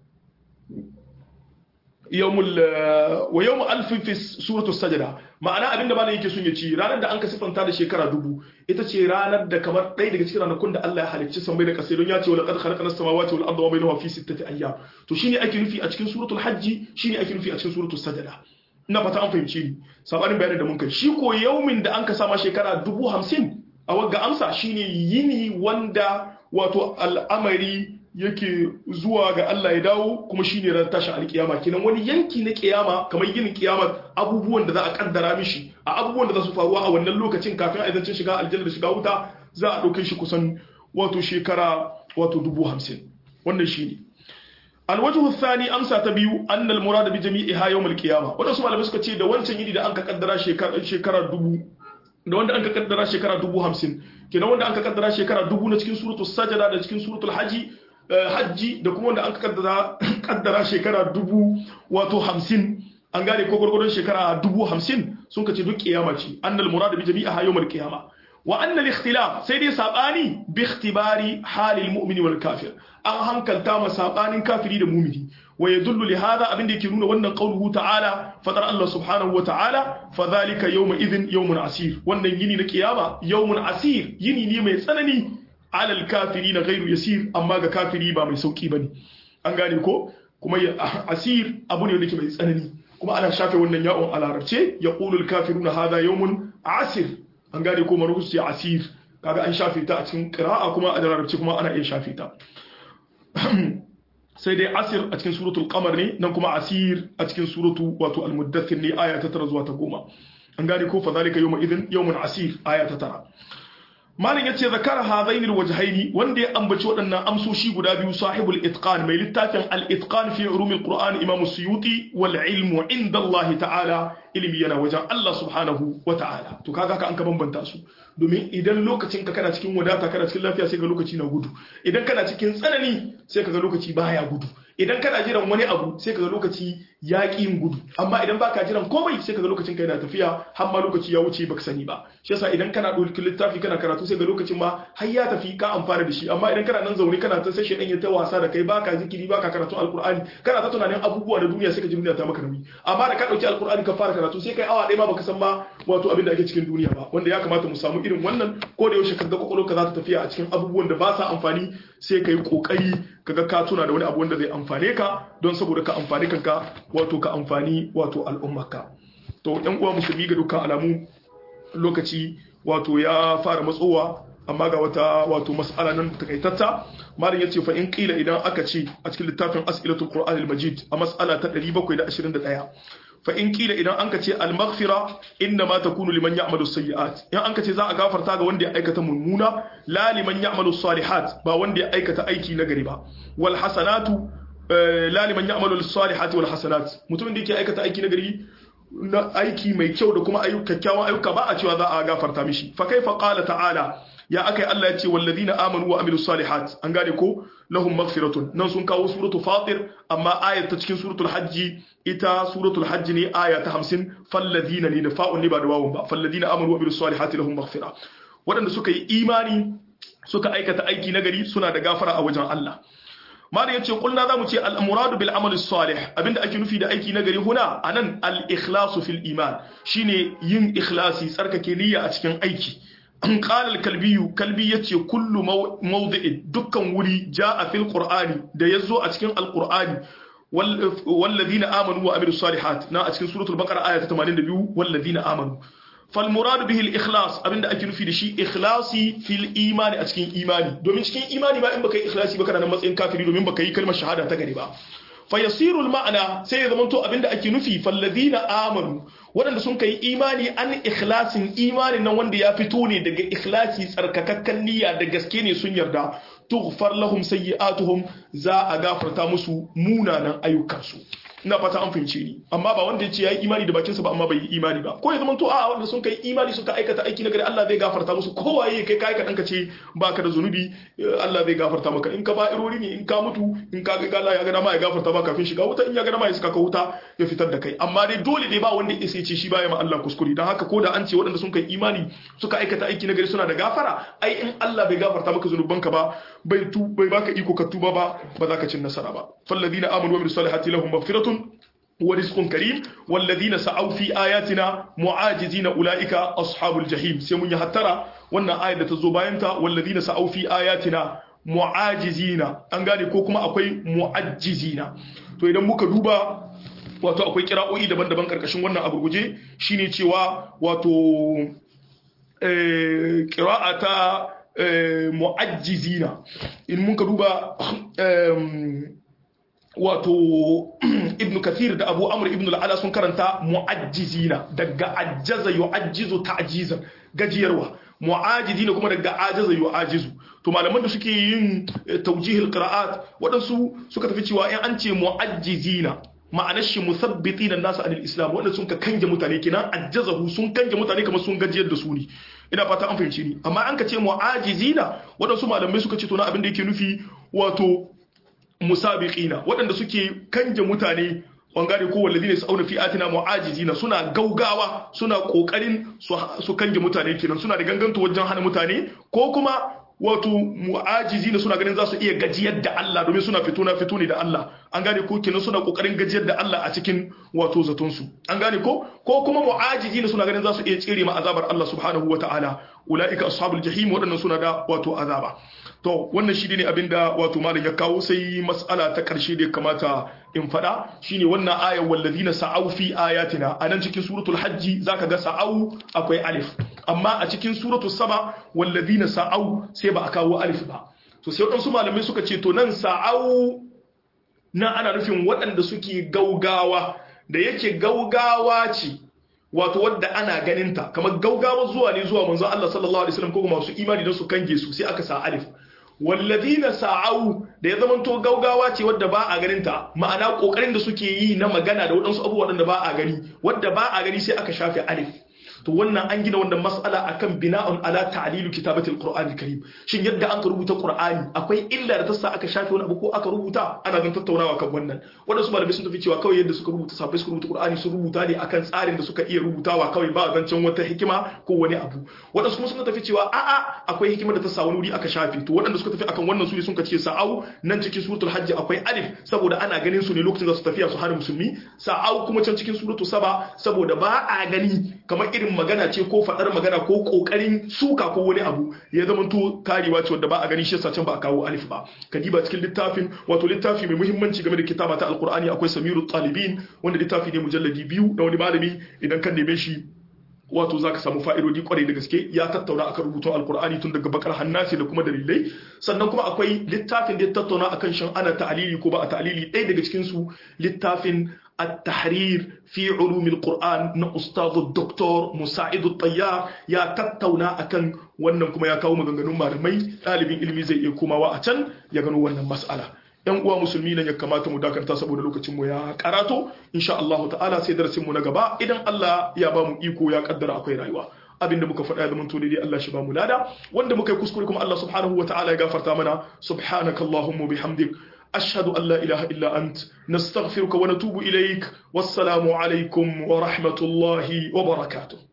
yawmul wa yawmu alfin fi suratul sajda ma'ana abinda malam yake son ya ci ranar da an ka sifanta da shekara dubu ita ce ranar da kamar ɗaya daga cikin ranakun da Allah ya halicci sammai da kasai don ya ce wa laqad khalaqna samawati wal arda wa bainahuma fi sittati ayyam to shine ake nufi a cikin suratul hajji shine ake nufi a cikin suratul sajda ina fata an fahimci ni sabanin bayanin da mun kai shi ko yaumin da an ka sama shekara dubu hamsin a wagga amsa shine yini wanda wato al'amari yake zuwa ga Allah ya dawo kuma shine ran tashin alkiyama kenan wani yanki na kiyama kamar yin kiyama abubuwan da za a kaddara mishi a abubuwan da za su faruwa a wannan lokacin kafin a zancin shiga aljanna da shiga wuta za a ɗauke shi kusan wato shekara wato dubu hamsin wannan shine alwajhu thani amsa ta biyu anna almurad bi jami'iha yawm alqiyama wanda su malamai suka ce da wancan yini da an ka kaddara shekara shekara dubu da wanda an ka kaddara shekara dubu hamsin kenan wanda an ka kaddara shekara dubu na cikin suratul sajada da cikin suratul haji hajji da kuma wanda an kaddara kaddara shekara dubu wato hamsin an gane ko gwargwadon shekara dubu hamsin sun kace duk kiyama ce annal murad bi jami'a yawmal qiyama wa annal ikhtilaf sai dai sabani bi ikhtibari halil mu'mini wal kafir an hankalta ma sabanin kafiri da mu'mini wa yadullu li hadha abinda yake nuna wannan qauluhu ta'ala fadar Allah subhanahu wa ta'ala fa dhalika yawma idhin yawmun asir wannan yini na kiyama yawmun asir yini ne mai tsanani alal kafiri na gairu yasir amma ga kafiri ba mai sauki bane an gane ko kuma asir abu ne wanda mai tsanani kuma ana shafe wannan ya'un a larabce ya qulul kafiruna hadha yawmun asir an gane ko maruhus ya asir kaga an shafe ta a cikin qira'a kuma a larabce kuma ana iya shafe ta sai dai asir a cikin suratul qamar ne nan kuma asir a cikin suratu wato al-muddathir ne aya ta 9 zuwa ta 10 an gane ko fa zalika yawma idhin yawmun asir aya ta 9 malin yace zakara hadaini alwajhaini wanda ya ambaci waɗannan amsoshi guda biyu sahibul itqan mai littafin al-itqan fi ulum al-qur'an imam suyuti wal ilmu inda Allah ta'ala ilimi yana wajen Allah subhanahu wa ta'ala to kaga ka an ka bambanta su domin idan lokacin ka kana cikin wadata kana cikin lafiya sai ga lokaci na gudu idan kana cikin tsanani sai ka ga lokaci baya gudu idan kana jiran wani abu sai ka ga lokaci ya yin gudu amma idan baka jiran komai sai ka ga lokacin ka yana tafiya har ma lokaci ya wuce baka sani ba shi yasa idan kana ɗauki littafi kana karatu sai ga lokacin ma har ya tafi ka amfana da shi amma idan kana nan zaune kana ta sai shedan ya ta wasa da kai baka zikiri baka karatu alqur'ani kana ta tunanin abubuwa da duniya sai ka ji duniya ta maka nauyi amma da ka dauki alqur'ani ka fara karatu sai kai awa ɗaya ma baka san ma wato abin da ake cikin duniya ba wanda ya kamata mu samu irin wannan ko da yaushe kaga kwakwalwarka za ta tafiya a cikin abubuwan da ba sa amfani sai ka yi kokari kaga ka tuna da wani abu wanda zai amfane ka don saboda ka amfani kanka wato ka amfani wato al'ummarka to yan uwa musulmi ga dukkan alamu lokaci wato ya fara matsowa amma ga wata wato mas'ala nan takaitatta malam yace fa in qila idan aka ce a cikin littafin as'ilatul qur'anil majid a mas'ala ta 721 fa in qila idan anka ce al maghfira inna ma takunu liman ya'malu sayyi'at in anka ce za a gafarta ga wanda ya aikata mummuna la liman ya'malu salihat ba wanda ya aikata aiki na gari ba wal hasanatu la liman ya'malu salihati wal hasanat mutumin da yake aikata aiki na gari na aiki mai kyau da kuma ayyuka kyakkyawan ayyuka ba a cewa za a gafarta mishi fa kaifa qala ta'ala ya akai Allah ya ce wallazina amanu wa amilus salihat an gane ko lahum maghfiratun nan sun kawo suratul fatir amma ayat ta cikin suratul hajji ita suratul hajji ne aya ta 50 fallazina ne da fa'un ne ba da wawun ba fallazina amanu wa amilus salihati lahum maghfira waɗanda suka yi imani suka aikata aiki nagari suna da gafara a wajen Allah malam yace kulna zamu ce al muradu bil amal salih abinda ake nufi da aiki nagari huna anan al ikhlasu fil iman shine yin ikhlasi tsarkake niyya a cikin aiki an qala al kalbiyu kalbi yace kullu mawdi'in dukkan wuri jaa fil qur'ani da yazo a cikin al qur'ani والذين آمنوا وعملوا الصالحات نا أتكن سورة البقرة آية 82 والذين آمنوا فالمراد به الإخلاص أبن أكي نفي دشي إخلاصي في الإيمان أتكين إيماني دومين تكين إيماني ما إن بكي إخلاصي بكرا نمس إن كافري دومين بكي كلمة شهادة تغريبا فيصير المعنى سيد منتو أبن أكي نفي فالذين آمنوا waɗanda sun kai imani an ikhlasin imanin nan wanda ya fito ne daga ikhlasi tsarkakakken niyya da gaske ne sun yarda tughfar lahum sayyi'atuhum za a gafarta musu munanan ayyukansu ina fata an fahimce ni amma ba wanda ya ce ya yi imani da bakinsa ba amma bai yi imani ba ko ya zama to a wanda sun kai imani suka aikata aiki na gari Allah zai gafarta musu kowaye kai kai ka danka ce baka da zunubi Allah zai gafarta maka in ka ba irori ne in ka mutu in ka ga Allah ya ga dama ya gafarta maka kafin shiga wuta in ya ga dama ya saka ka wuta ya fitar da kai amma dai dole dai ba wanda ya sai ce shi baya ma Allah kuskure dan haka ko da an ce waɗanda sun kai imani suka aikata aiki na gari suna da gafara ai in Allah bai gafarta maka zunubanka ba bai tu bai baka iko ka tuba ba ba za ka cin nasara ba falladina amanu wa amilus salihati lahum maghfiratun ورزق كريم والذين سعوا في آياتنا معاجزين أولئك أصحاب الجحيم سيمون يهترى وانا آية تزوباينتا والذين سعوا في آياتنا mu'ajizina an gane ko kuma akwai mu'ajjizina to idan muka duba wato akwai kira'o'i daban-daban karkashin wannan a gurguje shine cewa wato kira'a ta mu'ajjizina in muka duba wato ibn kathir da abu amr ibn al'ala sun karanta mu'ajjizina daga ajjaza yu'ajjizu ta'jizan gajiyarwa mu'ajizina kuma daga ajaza yu'ajizu to malaman da suke yin tawjihil qira'at waɗansu suka tafi cewa in an ce mu'ajjizina ma'anar shi musabbitina nasu anil islam wanda sun ka kanje mutane kenan ajjazahu sun kanje mutane kamar sun gajiyar da su ne ina fata an fahimci ni amma an ka ce mu'ajizina waɗansu malamai suka ce to na abin da yake nufi wato musabiqina waɗanda suke kanje mutane bangare ko walladine su auna fi atina mu'ajizina suna gaugawa suna kokarin su kanje mutane kenan suna da ganganto wajen hana mutane ko kuma wato mu'ajizina suna ganin za su iya gajiyar da Allah domin suna fito na fito ne da Allah an gane ko kenan suna kokarin gajiyar da Allah a cikin wato zaton su an gane ko ko kuma mu'ajizina suna ganin za su iya tsire ma azabar Allah subhanahu wataala ulaika ashabul jahim waɗannan suna da wato azaba to wannan shi ne abinda wato malam ya kawo sai mas'ala ta karshe da ya kamata in faɗa shine wannan ayar wallazina sa'au fi ayatina anan cikin suratul hajji zaka ga sa'au akwai alif amma a cikin suratul saba wallazina sa'au sai ba a kawo alif ba to sai waɗansu malamai suka ce to nan sa'au nan ana nufin waɗanda suke gaugawa da yake gaugawa ce wato wadda ana ganinta kamar gaugawa zuwa ne zuwa manzo Allah sallallahu alaihi wasallam ko kuma masu imani don su kange su sai aka sa alif walladina sa'au da ya zamanto gaugawa ce wadda ba a ganinta ma'ana kokarin da suke yi na magana da waɗansu abubuwa da ba a gani wadda ba a gani sai aka shafe alif to wannan an gina wannan mas'ala akan bina'un ala ta'lilu kitabatil qur'anil karim shin yadda an ka rubuta qur'ani akwai illa da ta sa aka shafe wani abu ko aka rubuta ana zan tattaunawa kan wannan wadansu malamai sun tafi cewa kawai yadda suka rubuta safai suka rubuta qur'ani sun rubuta ne akan tsarin da suka iya rubutawa kawai ba zancen wata hikima ko wani abu wadansu kuma suka tafi cewa a'a akwai hikima da ta sa wani wuri aka shafe to waɗanda suka tafi akan wannan su ne sun ce sa'au nan cikin suratul hajj akwai alif saboda ana ganin su ne lokacin da su tafiya su hana musulmi sa'au kuma can cikin suratul saba saboda ba a gani kamar irin magana ce ko faɗar magana ko ƙoƙarin suka ko wani abu ya zama to karewa ce wanda ba a gani shi yasa can ba a kawo alif ba kadiba cikin littafin wato littafi mai muhimmanci game da kitaba ta alqur'ani akwai samiru talibin wanda littafi ne mujalladi biyu da wani malami idan kan neme shi wato za ka samu fa'idodi kwarai da gaske ya tattauna akan rubutun alkur'ani tun daga bakar hannasi da kuma dalilai sannan kuma akwai littafin da ya tattauna akan shan ana ta'alili ko ba a ta'alili ɗaya daga cikin su littafin التحرير في علوم القرآن na ustazu Dr. Musa'id Tayyar ya tattauna akan wannan kuma ya kawo maganganun malamai ɗalibin ilimi zai iya komawa a can ya gano wannan mas'ala yan uwa musulmi nan ya kamata mu dakanta saboda lokacin mu ya karato insha Allah ta'ala sai darasin mu na gaba idan Allah ya ba mu iko ya kaddara akwai rayuwa abinda muka faɗa ya zamanto daidai Allah shi ba mu lada wanda muka yi kuskure kuma Allah subhanahu wa ta'ala ya gafarta mana subhanakallahumma bihamdik أشهد أن لا إله إلا أنت نستغفرك ونتوب إليك والسلام عليكم ورحمة الله وبركاته